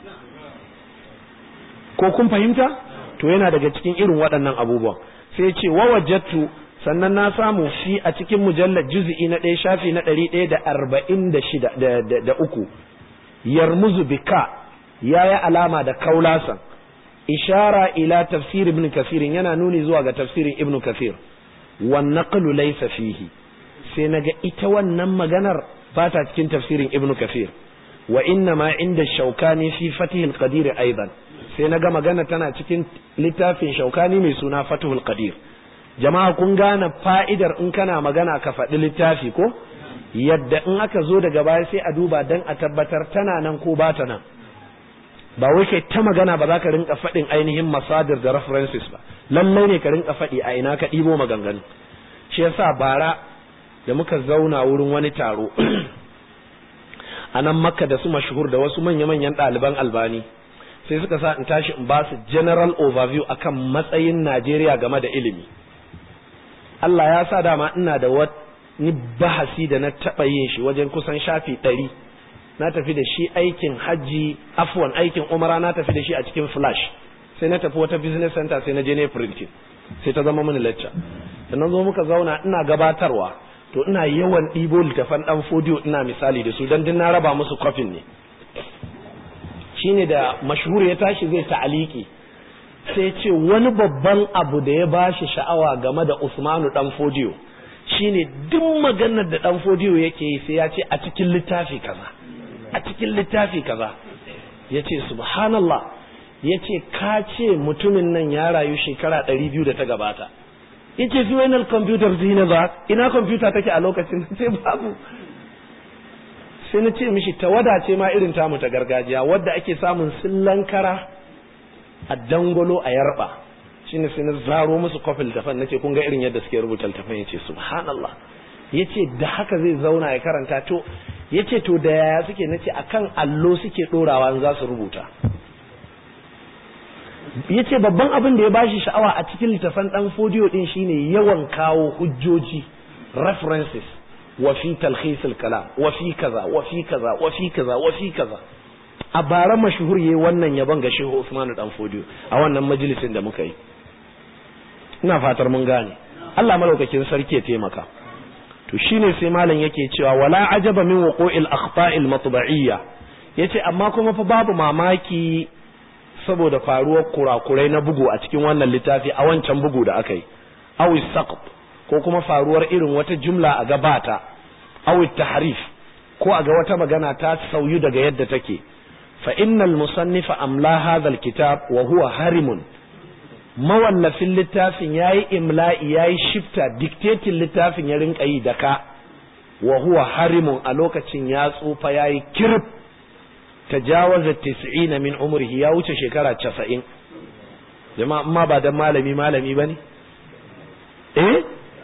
ko kun fahimta to yana daga cikin irin waɗannan abubuwan sai ce wa wajattu sannan na samu fi a cikin mujallar juz'i na ɗaya shafi na ɗari ɗaya da arba'in da shida da uku yarmuzu bika ya yi alama da kaulasan ishara ila tafsir ibn kasirin yana nuni zuwa ga tafsirin ibn kasir wan naqlu laysa fihi sai naga ita wannan maganar ba ta cikin tafsirin ibn kasir wa inna ma inda shaukani fi fatihul qadir aidan sai naga magana tana cikin littafin shaukani mai suna fatihul qadir jama'a kun gane fa'idar in kana magana ka faɗi littafi ko yadda in aka zo daga baya sai a duba don a tabbatar tana nan ko ba ta nan ba wai kai ta magana ba za ka rinka faɗin ainihin masadir da references ba lallai ne ka rinka faɗi a ina ka ɗibo maganganu shi yasa bara da muka zauna wurin wani taro a nan makka da su mashhur da wasu manya-manyan ɗaliban albani sai suka sa in tashi in ba su general overview akan matsayin najeriya game da ilimi Allah ya sa dama ina da wani bahasi da na taɓa yin shi wajen kusan shafi ɗari na tafi da shi aikin hajji afwan aikin umara na tafi da shi a cikin flash sai na tafi wata business center sai na je ne printing sai ta zama mini lecture da na zo muka zauna ina gabatarwa to ina yawan ɗibo littafan ɗan fodiyo ina misali da su don din na raba musu kofin ne shine da mashhur ya tashi zai ta'aliki sai ce wani babban abu da ya bashi sha'awa game da Usmanu dan Fodiyo shine duk maganar da dan Fodiyo yake yi sai ya ce a cikin littafi kaza a cikin littafi kaza yace subhanallah yace ka ce mutumin nan ya rayu shekara 200 da ta gabata yace fi wainal computer zina ba ina computer take a lokacin sai babu sai na ce mishi tawada ce ma irin tamu ta gargajiya wadda ake samun sillankara a dangolo a yarba shine sai na zaro musu kofin littafin nace kun ga irin yadda suke rubuta littafin yace subhanallah yace da haka zai zauna ya karanta to yace to da yaya suke nace akan allo suke dorawa in za su rubuta yace babban abin da ya bashi sha'awa a cikin littafin dan fodiyo din shine yawan kawo hujjoji references wa fi talkhis kalam wa fi kaza wa fi kaza wa fi kaza wa fi kaza a bara mashhur yayi wannan yaban ga Shehu Usman dan Fodiyo a wannan majalisin da muka yi ina fatar mun gane Allah malaukakin sarki ya taimaka to shine sai malam yake cewa wala ajaba min wuqu'il akhta'il matba'iyya yace amma kuma fa babu mamaki saboda faruwar kurakurai na bugu a cikin wannan littafi a wancan bugu da aka yi aw saqt ko kuma faruwar irin wata jumla a gabata aw tahrif ko a ga wata magana ta sauyu daga yadda take fa innal musannifa amla hadha alkitab wa huwa harimun mawallafin littafin yayi imla'i yayi shifta dictating littafin ya rinka yi da ka wa huwa harimun a lokacin ya tsufa yayi kirb tajawaza 90 min umrihi ya wuce shekara 90 jama'a amma ba dan malami malami bane eh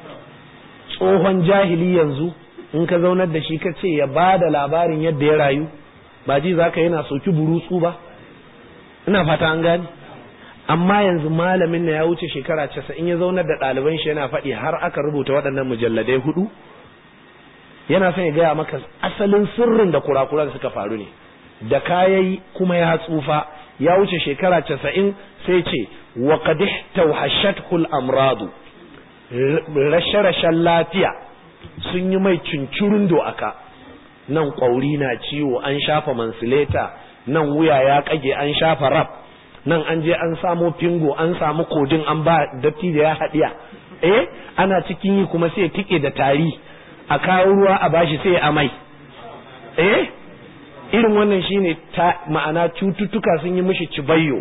tsohon jahili yanzu in ka zaunar da shi ka ce ya ba da labarin yadda ya rayu ba ji za ka yana soki burutsu ba ina fata an gani amma yanzu malamin na ya wuce shekara casa'in ya zaunar da ɗaliban shi yana faɗi har aka rubuta waɗannan mujalladai hudu yana son ya gaya maka asalin sirrin da kurakuran suka faru ne da kayayi kuma ya tsufa ya wuce shekara casa'in sai ce wa qad tawhashatul amradu rashe-rashen lafiya sun yi mai cincirin aka nan ƙwauri na ciwo an shafa mansileta nan wuya ya kage an shafa rab nan an je an samo fingo an samu kodin an ba datti da ya haɗiya eh ana cikin yi kuma sai tike da tari a kawo ruwa a bashi sai amai eh irin wannan shine ta ma'ana cututtuka sun yi mishi cibayyo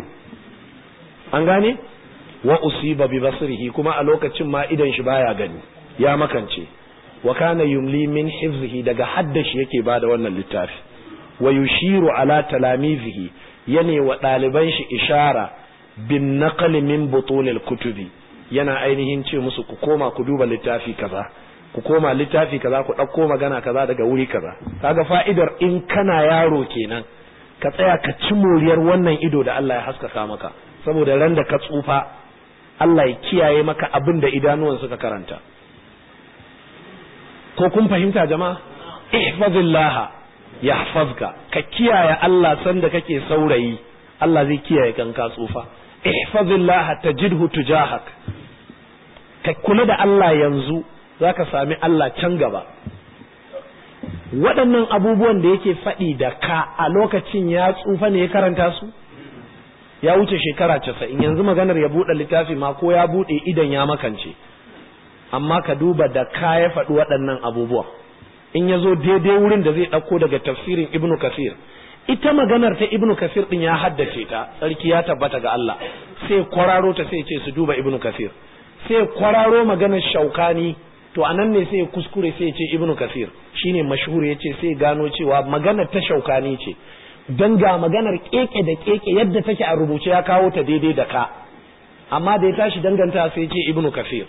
an gane wa usiba bi basrihi kuma a lokacin ma idan shi baya gani ya makance wa kana yumli min hifzihi daga haddashi yake bada wannan littafi wa yushiru ala talamizihi yane wa ɗaliban shi ishara bin naqli min butunil kutubi yana ainihin ce musu ku koma ku duba littafi kaza ku koma littafi kaza ku ɗauko magana kaza daga wuri kaza kaga fa'idar in kana yaro kenan ka tsaya ka ci moriyar wannan ido da Allah ya haskaka maka saboda ran da ka tsufa Allah ya kiyaye maka abin da idanuwan suka karanta ko kun fahimta jama'a ihfazillaha yahfazka ka kiyaye Allah sanda kake saurayi Allah zai kiyaye kan ka tsufa ihfazillaha tajidhu tujahak ka kula da Allah yanzu zaka sami Allah can gaba waɗannan abubuwan da yake faɗi da ka a lokacin ya tsufa ne ya karanta su ya wuce shekara casa'in yanzu maganar ya buɗe littafi ma ko ya buɗe idan ya makance amma ka duba da ka ya faɗi waɗannan abubuwa in ya zo daidai wurin da zai ɗauko daga tafsirin ibnu kasir ita maganar ta ibnu kasir ɗin ya haddace ta tsarki ya tabbata ga Allah sai kwararo ta sai ce su duba ibnu kasir sai kwararo maganar shaukani to anan ne sai kuskure sai ce ibnu kasir shine mashhur yace sai gano cewa maganar ta shaukani ce dan ga maganar keke da keke yadda take a rubuce ya kawo ta daidai da ka amma da ya tashi danganta sai ce ibnu kasir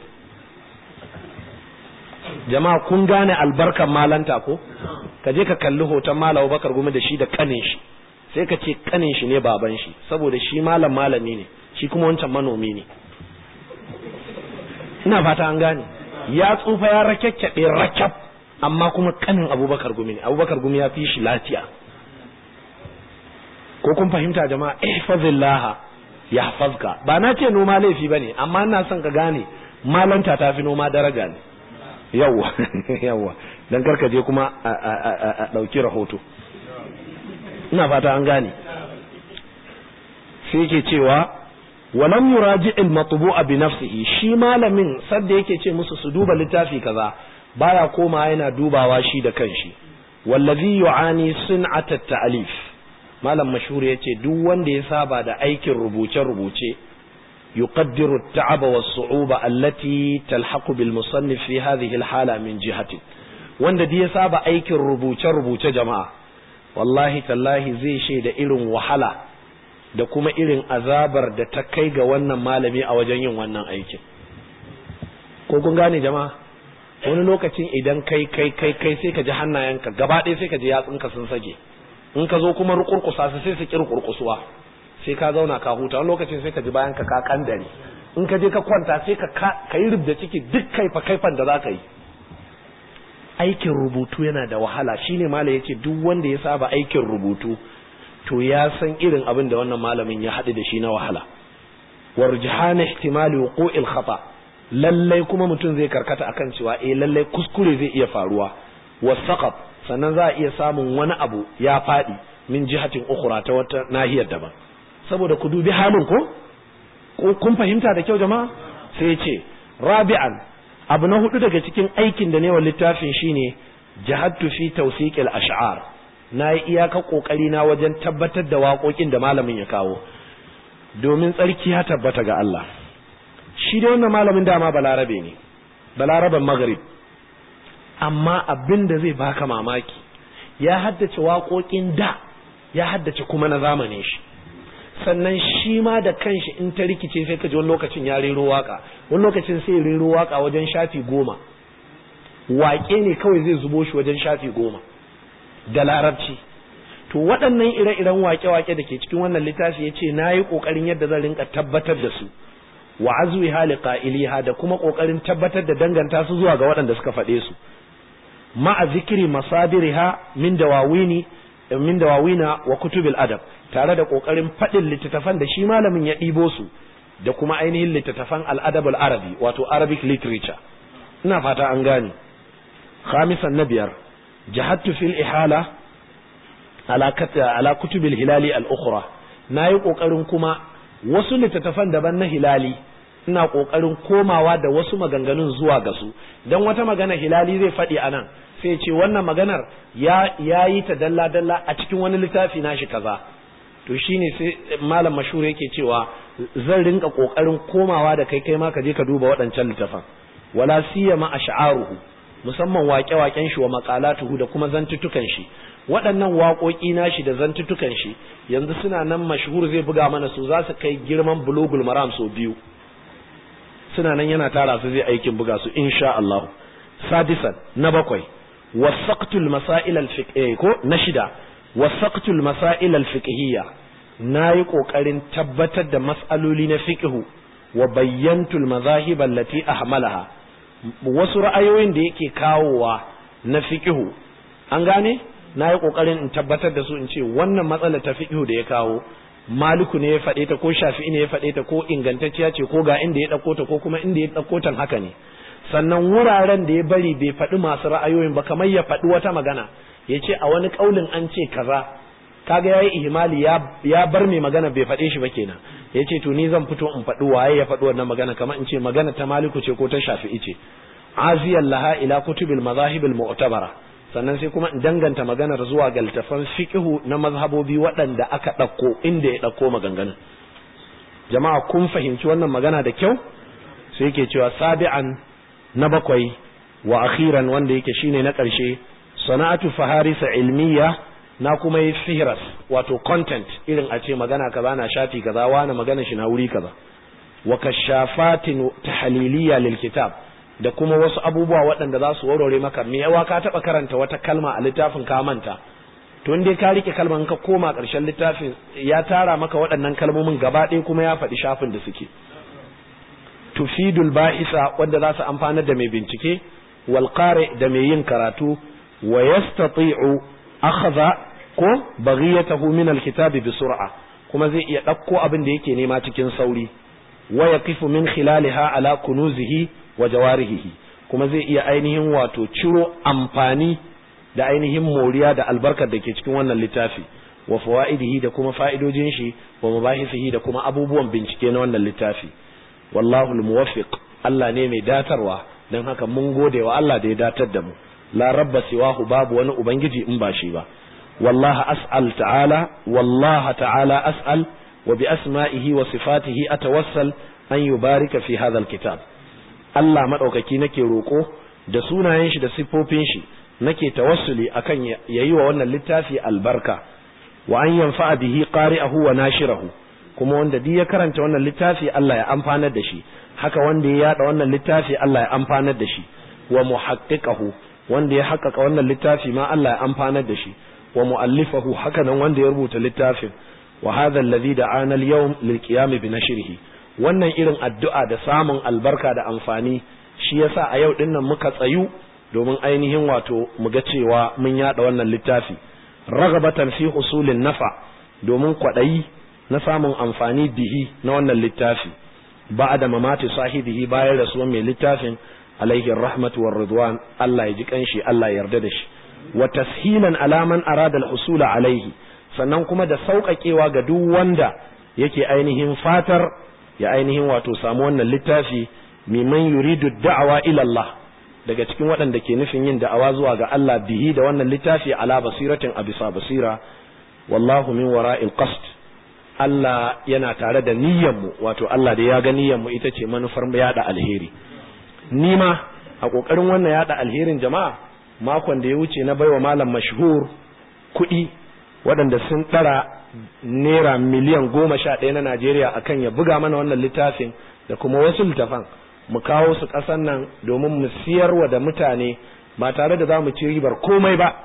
jama'a kun gane albarkan malanta ko ka je ka kalli hoton malam bakar gumi da shi da kanin shi sai ka ce kanin shi ne baban shi saboda shi malam malami ne shi kuma wancan manomi ne ina fata an gane ya tsufa ya rakyakyaɗe rakyab amma kuma kanin abubakar gumi ne abubakar gumi ya fi shi lafiya ko kun fahimta jama'a ihfazillah yahfazka ba na ce noma laifi bane amma ina son ka gane malanta ta fi noma daraja ne yawwa yawwa dan karka je kuma a dauki rahoto ina fata an gane sai yake cewa walam yuraji al matbu'a bi nafsihi shi malamin sadda yake ce musu su duba littafi kaza baya koma yana dubawa shi da kanshi wallazi yu'ani sun'at at-ta'lif malam mashhur yace duk wanda ya saba da aikin rubuce rubuce yuqaddiru at-ta'aba was-su'uba allati talhaqu bil musannif fi hadhihi al-hala min jihati wanda da ya saba aikin rubuce rubuce jama'a wallahi tallahi zai shaida irin wahala da kuma irin azabar da ta kai ga wannan malami a wajen yin wannan aikin ko kun gane jama'a wani lokacin idan kai kai kai kai sai ka ji hannayenka gaba ɗaya sai ka ji yatsunka sun sage in ka zo kuma rukurkusa su sai su ki rukurkusuwa sai ka zauna ka huta wani lokacin sai ka ji bayan ka ka kandare in ka je ka kwanta sai ka ka yi rubda ciki duk kaifa kaifan da za ka yi aikin rubutu yana da wahala shine malam yace duk wanda ya saba aikin rubutu to ya san irin abin da wannan malamin ya haɗu da shi na wahala warjihana ihtimali wuqu'il khata lallai kuma mutum zai karkata akan cewa eh lallai kuskure zai iya faruwa wasaqat sannan za a iya samun wani abu ya faɗi min jihatin ukhra ta wata nahiyar daban saboda ku dubi halin ko kun fahimta da kyau jama'a sai ce rabi'an abu na hudu daga cikin aikin da ne wa littafin shine jahadtu fi tawsiqil ash'ar na yi iyaka kokari na wajen tabbatar da waƙoƙin da malamin ya kawo domin tsarki ya tabbata ga Allah shi da wannan malamin dama balarabe ne balaraben maghrib amma abin da zai baka mamaki ya haddace waƙoƙin da ya haddace kuma na zamanin shi sannan shi ma da kanshi in ta rikice sai ka ji wani lokacin ya rero waka wani lokacin sai rero waka wajen shafi goma waƙe ne kawai zai zubo shi wajen shafi goma da larabci to waɗannan ire-iren waƙe-waƙe da ke cikin wannan littafi ya ce na yi ƙoƙarin yadda zan rinka tabbatar da su wa azwi hali ƙa'iliha da kuma ƙoƙarin tabbatar da danganta su zuwa ga waɗanda suka faɗe su ma'a zikiri masadiriha min dawawini min dawawina wa kutubil adab tare da kokarin fadin littattafan da shi malamin ya ɗibo su da kuma ainihin littattafan al-adab al-arabi wato arabic literature ina fata an gane khamisan na biyar jahadtu fil ihala ala ala kutubil hilali al-ukhra nayi kokarin kuma wasu littattafan daban na hilali ina kokarin komawa da wasu maganganun zuwa ga su dan wata magana hilali zai faɗi anan sai ce wannan maganar ya yi ta dalla-dalla a cikin wani littafi nashi kaza to shine sai malam mashhur yake cewa zan rinka kokarin komawa da kai kai ma ka je ka duba waɗancan littafan wala siyama ash'aruhu musamman waƙe-waƙen shi wa maqalatuhu da kuma zantutukan shi waɗannan waƙoƙi nashi da zantutukan shi yanzu suna nan mashhur zai buga mana su za su kai girman bulugul maram so biyu suna nan yana tara su zai aikin buga su insha Allah sadisan na bakwai wasaqtul masail al ko na shida wasaqtul masail al fiqhiyya nayi kokarin tabbatar da mas'aloli na fiqhu wa bayyantul mazahib allati ahmalaha wasu ra'ayoyin da yake kawowa na fiqhu an gane nayi kokarin in tabbatar da su in ce wannan matsalar ta fiqhu da ya kawo maliku ne ya faɗe ta ko shafi'i ne ya faɗe ta ko ingantacciya ce ko ga inda ya ɗauko ta ko kuma inda ya ɗauko ta haka ne sannan wuraren da ya bari bai faɗi masu ra'ayoyin ba kamar ya faɗi wata magana ya ce a wani ƙaulin an ce kaza kaga ya yi ihimali ya bar mai magana bai faɗe shi ba kenan ya ce to ni zan fito in faɗi waye ya faɗi wannan magana kamar in ce magana ta maliku ce ko ta shafi'i ce aziyan laha ila kutubil mazahibil mu'tabara sannan sai kuma in danganta maganar zuwa ga littafan fiqhu na mazhabobi waɗanda aka ɗauko inda ya ɗauko maganganun jama'a kun fahimci wannan magana da kyau sai yake cewa sabi'an na bakwai wa akhiran wanda yake shine na ƙarshe sana'atu faharisa ilmiya na kuma yi fihras wato content irin a ce magana kaza na shafi kaza wani magana shi na wuri kaza wa kashafatin tahliliya lil kitab da kuma wasu abubuwa waɗanda za su warware maka me yawa ka taɓa karanta wata kalma a littafin ka manta to in dai ka rike kalman ka koma ƙarshen littafin ya tara maka waɗannan kalmomin gaba ɗaya kuma ya faɗi shafin da suke tufidul ba'isa wanda za su amfanar da mai bincike wal da mai yin karatu wa yastati'u akhadha ko baghiyatahu min alkitabi bi sur'a kuma zai iya ɗauko abin da yake nema cikin sauri wa yaqifu min khilaliha ala kunuzihi wa jawarihi kuma zai iya ainihin wato ciro amfani da ainihin moriya da albarkar da ke cikin wannan littafi wa fawaidihi da kuma fa'idojin shi wa mabahisihi da kuma abubuwan bincike na wannan littafi wallahu almuwaffiq Allah ne mai datarwa dan haka mun gode wa Allah da ya datar da mu la rabba siwahu babu wani ubangiji in ba shi ba wallahi as'al ta'ala wallahi ta'ala as'al wa bi asma'ihi wa sifatihi atawassal an yubarika fi hadha alkitab Allah madaukaki nake roko da sunayen shi da siffofin shi nake tawassuli akan yayi wa wannan littafi albarka wa an yanfa'a bihi qari'ahu wa nashirahu kuma wanda duk ya karanta wannan littafi Allah ya amfanar da shi haka wanda ya yada wannan littafi Allah ya amfanar da shi wa muhaqqiqahu wanda ya haƙƙaƙa wannan littafi ma Allah ya amfanar da shi wa mu'allifahu haka nan wanda ya rubuta littafin wa hadha alladhi da'ana al-yawm lil qiyam bi nashrihi wannan irin addu'a da samun albarka da amfani shi yasa a yau dinnan muka tsayu domin ainihin wato mu ga cewa mun yada wannan littafi ragabatan fi husulin nafa domin kwaɗayi na samun amfani bihi na wannan littafi ba da mamati sahibihi bayan rasuwan mai littafin alaihi rahmatu war ridwan Allah ya ji kanshi Allah ya yarda da shi wa tashilan alaman arada al alaihi sannan kuma da sauƙaƙewa ga duk wanda yake ainihin fatar ya ainihin wato samu wannan littafi miman yuridu da'awa ila Allah daga cikin waɗanda ke nufin yin da'awa zuwa ga Allah bihi da wannan littafi ala basiratin a bisa basira wallahu min wara'il qasd Allah yana tare da mu wato Allah da ya ga mu ita ce manufar yada alheri ni ma a kokarin wannan yada alherin jama'a makon da ya wuce na baiwa malam mashhur kuɗi waɗanda sun ɗara naira miliyan goma sha ɗaya na Najeriya akan ya buga mana wannan littafin da kuma wasu littafan mu kawo su ƙasan nan domin mu siyarwa da mutane ba tare da za mu ci ribar komai ba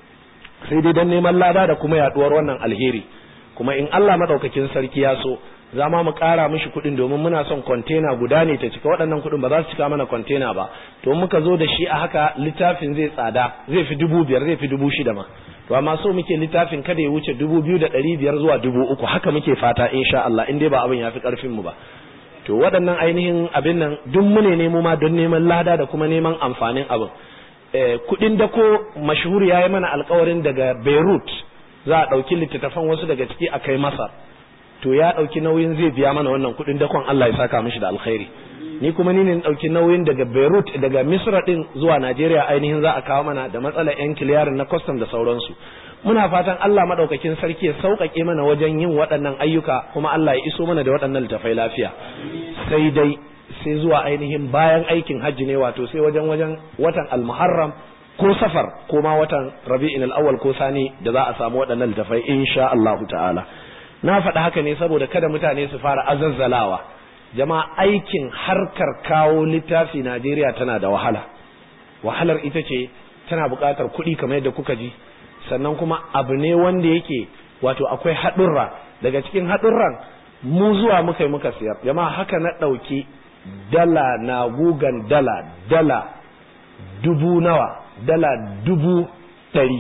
sai dai don neman lada da kuma yaɗuwar wannan alheri kuma in Allah maɗaukakin sarki ya so za ma mu ƙara mishi kuɗin domin muna son kwantena guda ne ta cika waɗannan kuɗin ba za su cika mana kwantena ba to muka zo da shi a haka littafin zai tsada zai fi dubu biyar zai fi dubu shida ma to amma so muke littafin kada ya wuce dubu biyu da ɗari biyar zuwa dubu uku haka muke fata insha Allah in dai ba abin ya fi ƙarfin mu ba to waɗannan ainihin abin nan duk mune nemo ma don neman lada da kuma neman amfanin abin kuɗin da ko mashhur ya yi mana alkawarin daga Beirut za a ɗauki littattafan wasu daga ciki a kai Masar to ya ɗauki nauyin zai biya mana wannan kuɗin dakon Allah ya saka mishi da alkhairi ni kuma ni ne ɗauki nauyin daga Beirut daga Misra din zuwa Najeriya ainihin za a kawo mana da matsalar yan kiliyarin na custom da sauransu muna fatan Allah madaukakin sarki ya sauƙaƙe mana wajen yin waɗannan ayyuka kuma Allah ya iso mana da waɗannan littafai lafiya sai dai sai zuwa ainihin bayan aikin hajji ne wato sai wajen wajen watan al-muharram ko safar ko ma watan rabi'in al-awwal ko sani da za a samu waɗannan littafai insha Allah ta'ala na faɗi haka ne saboda kada mutane su fara azazzalawa jama'a aikin harkar kawo littafi Najeriya tana da wahala wahalar ita ce tana buƙatar kuɗi kamar yadda kuka ji sannan kuma abu ne wanda yake wato akwai haɗurra daga cikin haɗurran mu zuwa muka yi muka siyar jama'a haka na ɗauki dala na gugan dala dala dubu nawa dala dubu ɗari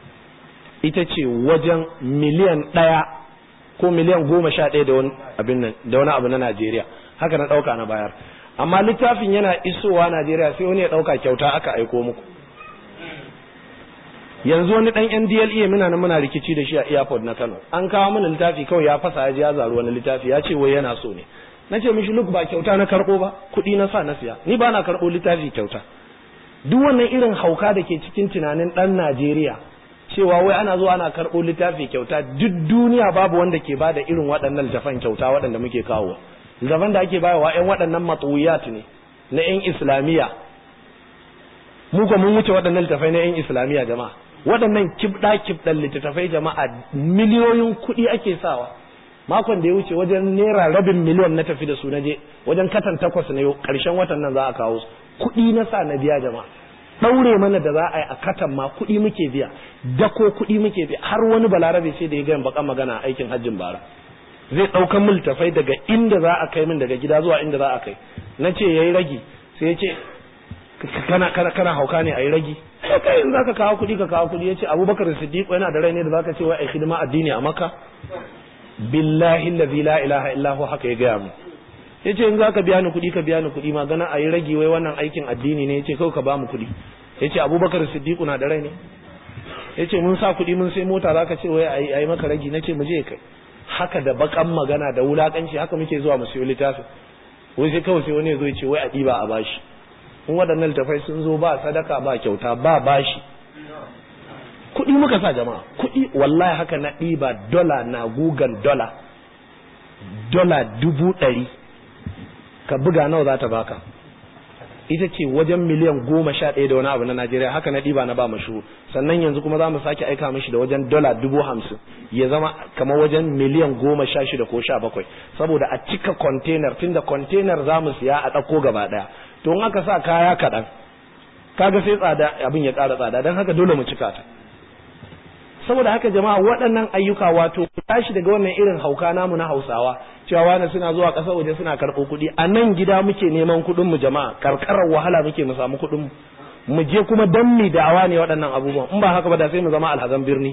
ita ce wajen miliyan ɗaya ko miliyan goma sha ɗaya da wani abin nan da wani abu na Najeriya haka na ɗauka na bayar amma littafin yana isowa Najeriya sai wani ya ɗauka kyauta aka aiko muku yanzu wani ɗan NDLEA muna nan muna rikici da shi a airport na Kano an kawo mana littafi kawai ya fasa ya ji ya zaru wani littafi ya ce wai yana so ne na ce mishi look ba kyauta na karɓo ba kuɗi na sa na siya ni ba na karɓo littafi kyauta duk wannan irin hauka da ke cikin tunanin ɗan Najeriya cewa wai ana zuwa ana karɓo littafi kyauta duk duniya babu wanda ke bada irin waɗannan littafan kyauta waɗanda muke kawo littafan da ake bayarwa ƴan waɗannan matsuwiyat ne na ƴan islamiyya mu ko mun wuce waɗannan littafai na ƴan islamiyya jama'a waɗannan kibɗa kibɗan littattafai jama'a miliyoyin kuɗi ake sawa makon da ya wuce wajen naira rabin miliyon na tafi da su na je wajen katan takwas na yau ƙarshen watan nan za a kawo kuɗi na sa na biya jama'a ɗaure mana da za a yi a katan ma kuɗi muke biya dako kuɗi muke biya har wani balarabe sai da ya gayan bakan magana a aikin hajjin bara zai ɗaukan mil tafai daga inda za a kai min daga gida zuwa inda za a kai na ce ya yi ragi sai ya ce kana kana kana hauka ne a yi ragi kai in zaka kawo kuɗi ka kawo kuɗi ya ce abubakar siddiq yana da rai ne da zaka ce wai ai hidima addini a maka billahi allazi la ilaha illa hu haka ya gaya mu yace in zaka biya ni kuɗi ka biya ni kuɗi magana a yi ragi wai wannan aikin addini ne yace kawai ka ba mu kuɗi yace abubakar siddiq na da rai ne yace mun sa kuɗi mun sai mota zaka ce wai ayi ayi maka ragi nace mu je kai haka da bakan magana da wulakanci haka muke zuwa mu siyo littafi wai sai kawai sai wani ya zo ya ce wai a ɗiba a bashi in waɗannan littafai sun zo ba sadaka ba kyauta ba bashi kuɗi muka sa jama'a kuɗi wallahi haka na ɗiba dola na gugan dola dola dubu ɗari ka buga nawa za ta baka ita ce wajen miliyan goma sha ɗaya da wani abu na Najeriya haka na ɗiba na ba mashi sannan yanzu kuma za mu sake aika mishi da wajen dola dubu hamsin ya zama kamar wajen miliyan goma sha shida ko sha bakwai saboda a cika container tunda container za mu siya a ɗauko gaba ɗaya to in aka sa kaya kaɗan kaga sai tsada abin ya ƙara tsada don haka dole mu cika ta saboda haka jama'a waɗannan ayyuka wato tashi daga wannan irin hauka namu na hausawa cewa wani suna zuwa ƙasar waje suna karɓo kuɗi a nan gida muke neman kuɗin mu jama'a karkarar wahala muke mu samu kuɗin mu mu je kuma dan mi da'awa ne waɗannan abubuwan in ba haka ba da sai mu zama alhazan birni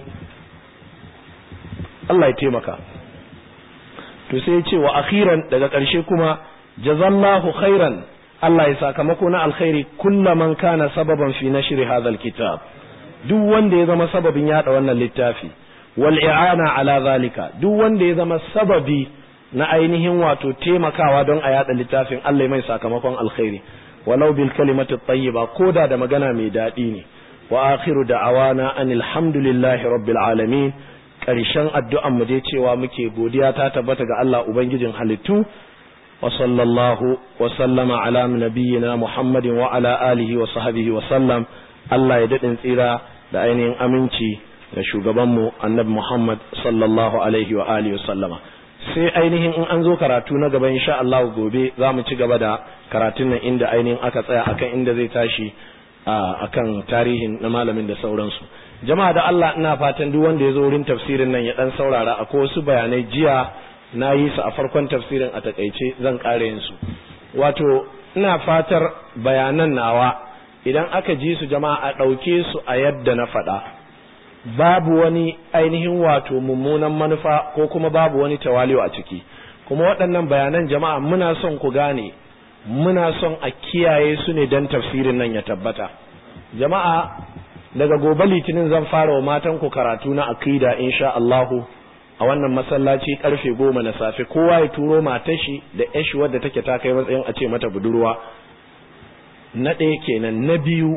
Allah ya taimaka to sai ya ce wa akhiran daga ƙarshe kuma jazallahu khairan Allah ya sakamako na alkhairi kullaman kana sababan fi nashri hadha alkitab duk wanda ya zama sababin yada wannan littafi wal i'ana ala zalika duk wanda ya zama sababi na ainihin wato taimakawa don a yada littafin Allah mai sakamakon alkhairi walau bil kalimati tayyiba koda da magana mai dadi ne wa akhiru da'awana anil hamdulillahi rabbil alamin karshen addu'an mu dai cewa muke godiya ta tabbata ga Allah ubangijin halittu wa sallallahu wa sallama ala nabiyyina muhammadin wa ala alihi wa sahbihi wa sallam Allah ya dadin tsira da ainihin aminci ga shugabanmu annabi Muhammad sallallahu alaihi wa alihi sallama sai ainihin in an zo karatu na gaba insha Allah gobe za mu ci gaba da karatun nan inda ainihin aka tsaya akan inda zai tashi akan tarihin na malamin da sauransu jama'a da Allah ina fatan duk wanda ya zo wurin tafsirin nan ya dan saurara akwai wasu bayanai jiya na yi su a farkon tafsirin a takaice zan ƙara yin su wato ina fatar bayanan nawa idan aka ji su jama'a a ɗauke su a yadda na faɗa babu wani ainihin wato mummunan manufa ko kuma babu wani tawali'u a ciki kuma waɗannan bayanan jama'a muna son ku gane muna son a kiyaye su ne don tafsirin nan ya tabbata jama'a daga gobe litinin zan fara wa matan ku karatu na akida insha Allahu a wannan masallaci karfe goma na safe kowa ya turo matar shi da yashi wadda take ta kai matsayin a ce mata budurwa na ɗaya kenan na biyu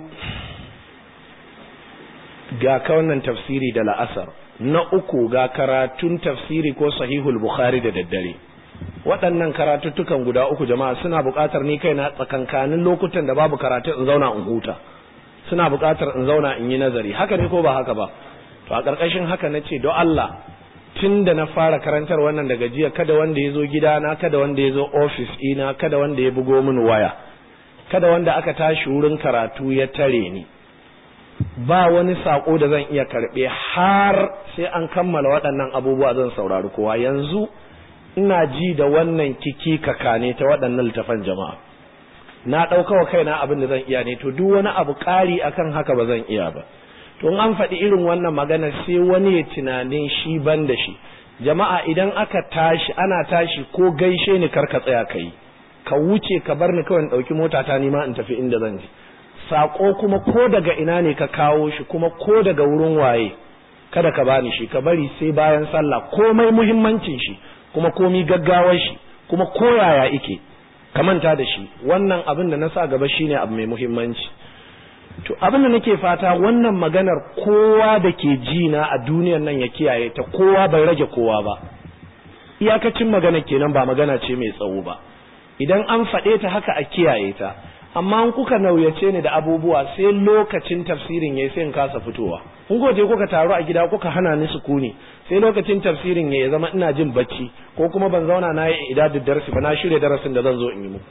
ga ka wannan tafsiri da la'asar na uku ga karatun tafsiri ko sahihul bukhari da daddare waɗannan karatuttukan guda uku jama'a suna buƙatar ni kaina tsakankanin lokutan da babu karatu in zauna in huta suna buƙatar in zauna in yi nazari haka ne ko ba haka ba to a ƙarƙashin haka na ce don Allah tun da na fara karantar wannan daga jiya kada wanda ya zo gidana kada wanda ya zo ofis ina kada wanda ya bugo min waya kada wanda aka tashi wurin karatu ya tare ni ba wani sako da zan iya karɓe har sai an kammala waɗannan abubuwa zan saurari kowa yanzu ina ji da wannan kiki kakane ta waɗannan littafan jama'a na ɗauka wa kaina abin da zan iya ne to duk wani abu ƙari akan haka ba zan iya ba to an faɗi irin wannan magana sai wani ya tunanin shi ban da shi jama'a idan aka tashi ana tashi ko gaishe ni kar ka tsaya ka yi ka wuce ka bar ni kawai in ɗauki mota ta nima in tafi inda zan je saƙo kuma ko daga ina ne ka kawo shi kuma ko daga wurin waye kada ka bani shi ka bari sai bayan sallah komai muhimmancin shi kuma komi gaggawar shi kuma koyaya ike ka manta da shi wannan abin da na sa gaba shine abu mai muhimmanci to abin da nake fata wannan maganar kowa da ke ji na a duniyar nan ya kiyaye ta kowa bai rage kowa ba iyakacin magana kenan ba magana ce mai tsawo ba idan an faɗe ta haka a kiyaye ta amma in kuka nauyace ni da abubuwa sai lokacin tafsirin yayi sai in kasa fitowa in goje kuka taru a gida kuka hana ni sukuni sai lokacin tafsirin ya zama ina jin bacci ko kuma ban zauna na yi idadin darasi ba na shirya darasin da zan zo in yi muku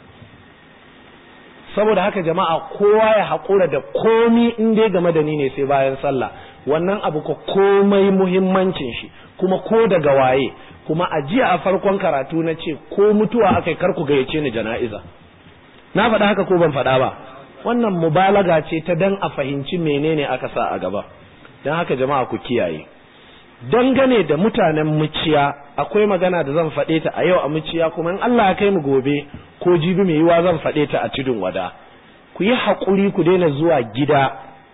saboda haka jama'a kowa ya haƙura da komi in dai game da ni ne sai bayan sallah wannan abu ko komai muhimmancin shi kuma ko daga waye kuma a jiya a farkon karatu na ce ko mutuwa aka kar ku gayyace ni jana'iza na faɗa haka ko ban faɗa ba wannan mubalaga ce ta dan a fahimci menene aka sa a gaba don haka jama'a ku kiyaye dangane da mutanen muciya akwai magana da zan faɗe ta a yau a muciya kuma in Allah ya kai mu gobe ko jibi mai yiwa zan faɗe ta a tudun wada ku yi haƙuri ku daina zuwa gida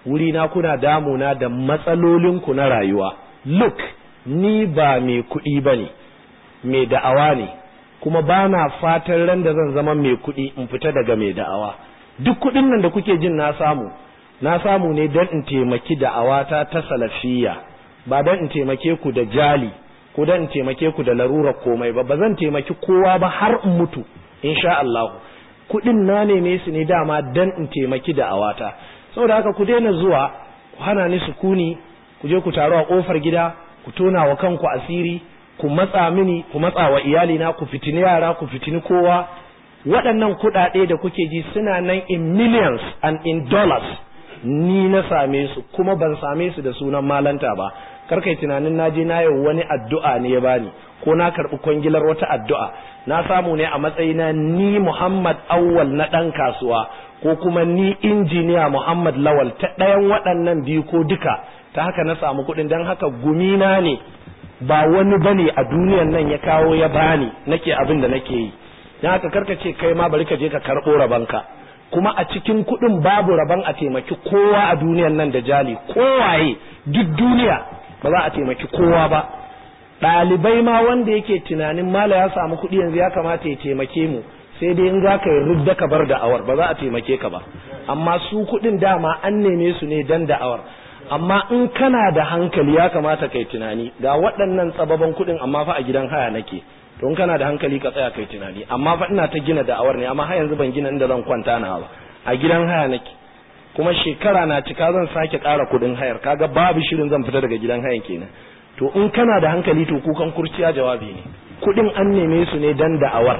wuri na kuna damuna da matsalolinku na rayuwa look ni ba mai kuɗi ba ne mai da'awa ne kuma ba na fatan ran da zan zama mai kuɗi in fita daga mai da'awa duk kuɗin nan da kuke jin na samu na samu ne don in taimaki da'awata ta salafiyya ba don in taimake ku da jali ko don in taimake ku da larurar komai ba ba zan taimaki kowa ba har in mutu insha Allah kuɗin na neme su ne dama don in taimaki da'awata saboda haka ku daina zuwa ku hana ni sukuni ku je ku taru a kofar gida ku tona wa kanku asiri ku matsa mini ku matsa wa iyalina ku fitini yara ku fitini kowa waɗannan kuɗaɗe da kuke ji suna nan in millions and in dollars ni na same su kuma ban same su da sunan malanta ba karkai tunanin na je na yau wani addu'a ne ya bani ko na karɓi kwangilar wata addu'a na samu ne a matsayina ni Muhammad Awwal na ɗan kasuwa ko kuma ni injiniya Muhammad Lawal ta ɗayan waɗannan biyu ko duka ta haka na samu kuɗin don haka gumina ne ba wani bane a duniyan nan ya kawo ya bani nake abin da nake yi don haka karka ce kai ma bari ka je ka karɓo rabanka kuma a cikin kuɗin babu rabon a taimaki kowa a duniyan nan da jali kowaye duk duniya ba za a taimaki kowa ba ɗalibai ma wanda yake tunanin mala ya samu kuɗi yanzu ya kamata ya taimake mu sai dai in za ka yi rudda ka bar da'awar ba za a taimake ka ba amma su kuɗin dama an neme su ne dan da'awar amma in kana da hankali ya kamata kai tunani ga waɗannan tsababan kuɗin amma fa a gidan haya nake to in kana da hankali ka tsaya kai tunani amma fa ina ta gina da'awar ne amma har yanzu ban gina inda zan kwanta na ba a gidan haya nake kuma shekara na cika zan sake ƙara kuɗin hayar kaga babu shirin zan fita daga gidan hayan kenan to in kana da hankali to kukan kurciya jawabi ne kuɗin an neme su ne dan da'awar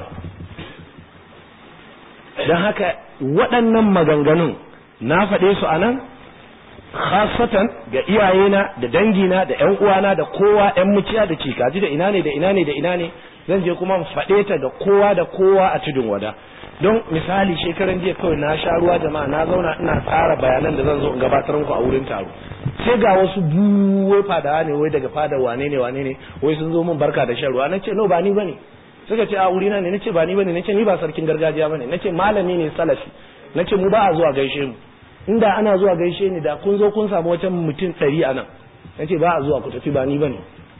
don haka waɗannan maganganun na faɗe su a nan khasatan ga iyayena da dangina da ƴan uwana da kowa ƴan muciya da cikaji da ina ne da ina ne da ina ne zan je kuma faɗe ta ga kowa da kowa a tudun wada don misali shekaran jiya kawai na sha ruwa jama'a na zauna ina tsara bayanan da zan zo in gabatar muku a wurin taro sai ga wasu buwai fadawa ne wai daga fada wane ne wane ne wai sun zo min barka da shan ruwa na ce no ba ni bane suka ce a wurina ne nace ba ni bane nace ni ba sarkin gargajiya bane nace malami ne salafi nace mu ba a zuwa gaishe mu inda ana zuwa gaishe ni da kun zo kun samu wata mutum ɗari a nan nace ba a zuwa ku tafi ba ni bane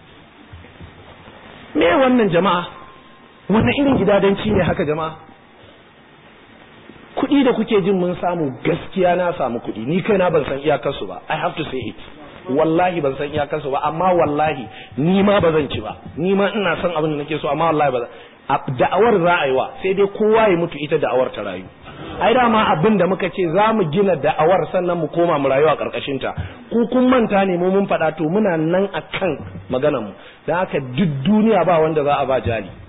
me wannan jama'a wannan irin gidadanci ne haka jama'a kuɗi da kuke jin mun samu gaskiya na samu kuɗi ni kaina ban san iyakarsu ba i have to say it wallahi ban san iyakarsu ba amma wallahi ni ma ba zan ci ba ni ma ina son abin da nake so amma wallahi ba da'awar za a yi wa sai dai kowa ya mutu ita da'awar ta rayu ai dama abin da muka ce za mu gina da'awar sannan mu koma mu rayu a karkashin ta ku kun manta ne mu mun faɗa to muna nan akan maganar mu dan haka duk duniya ba wanda za a ba jali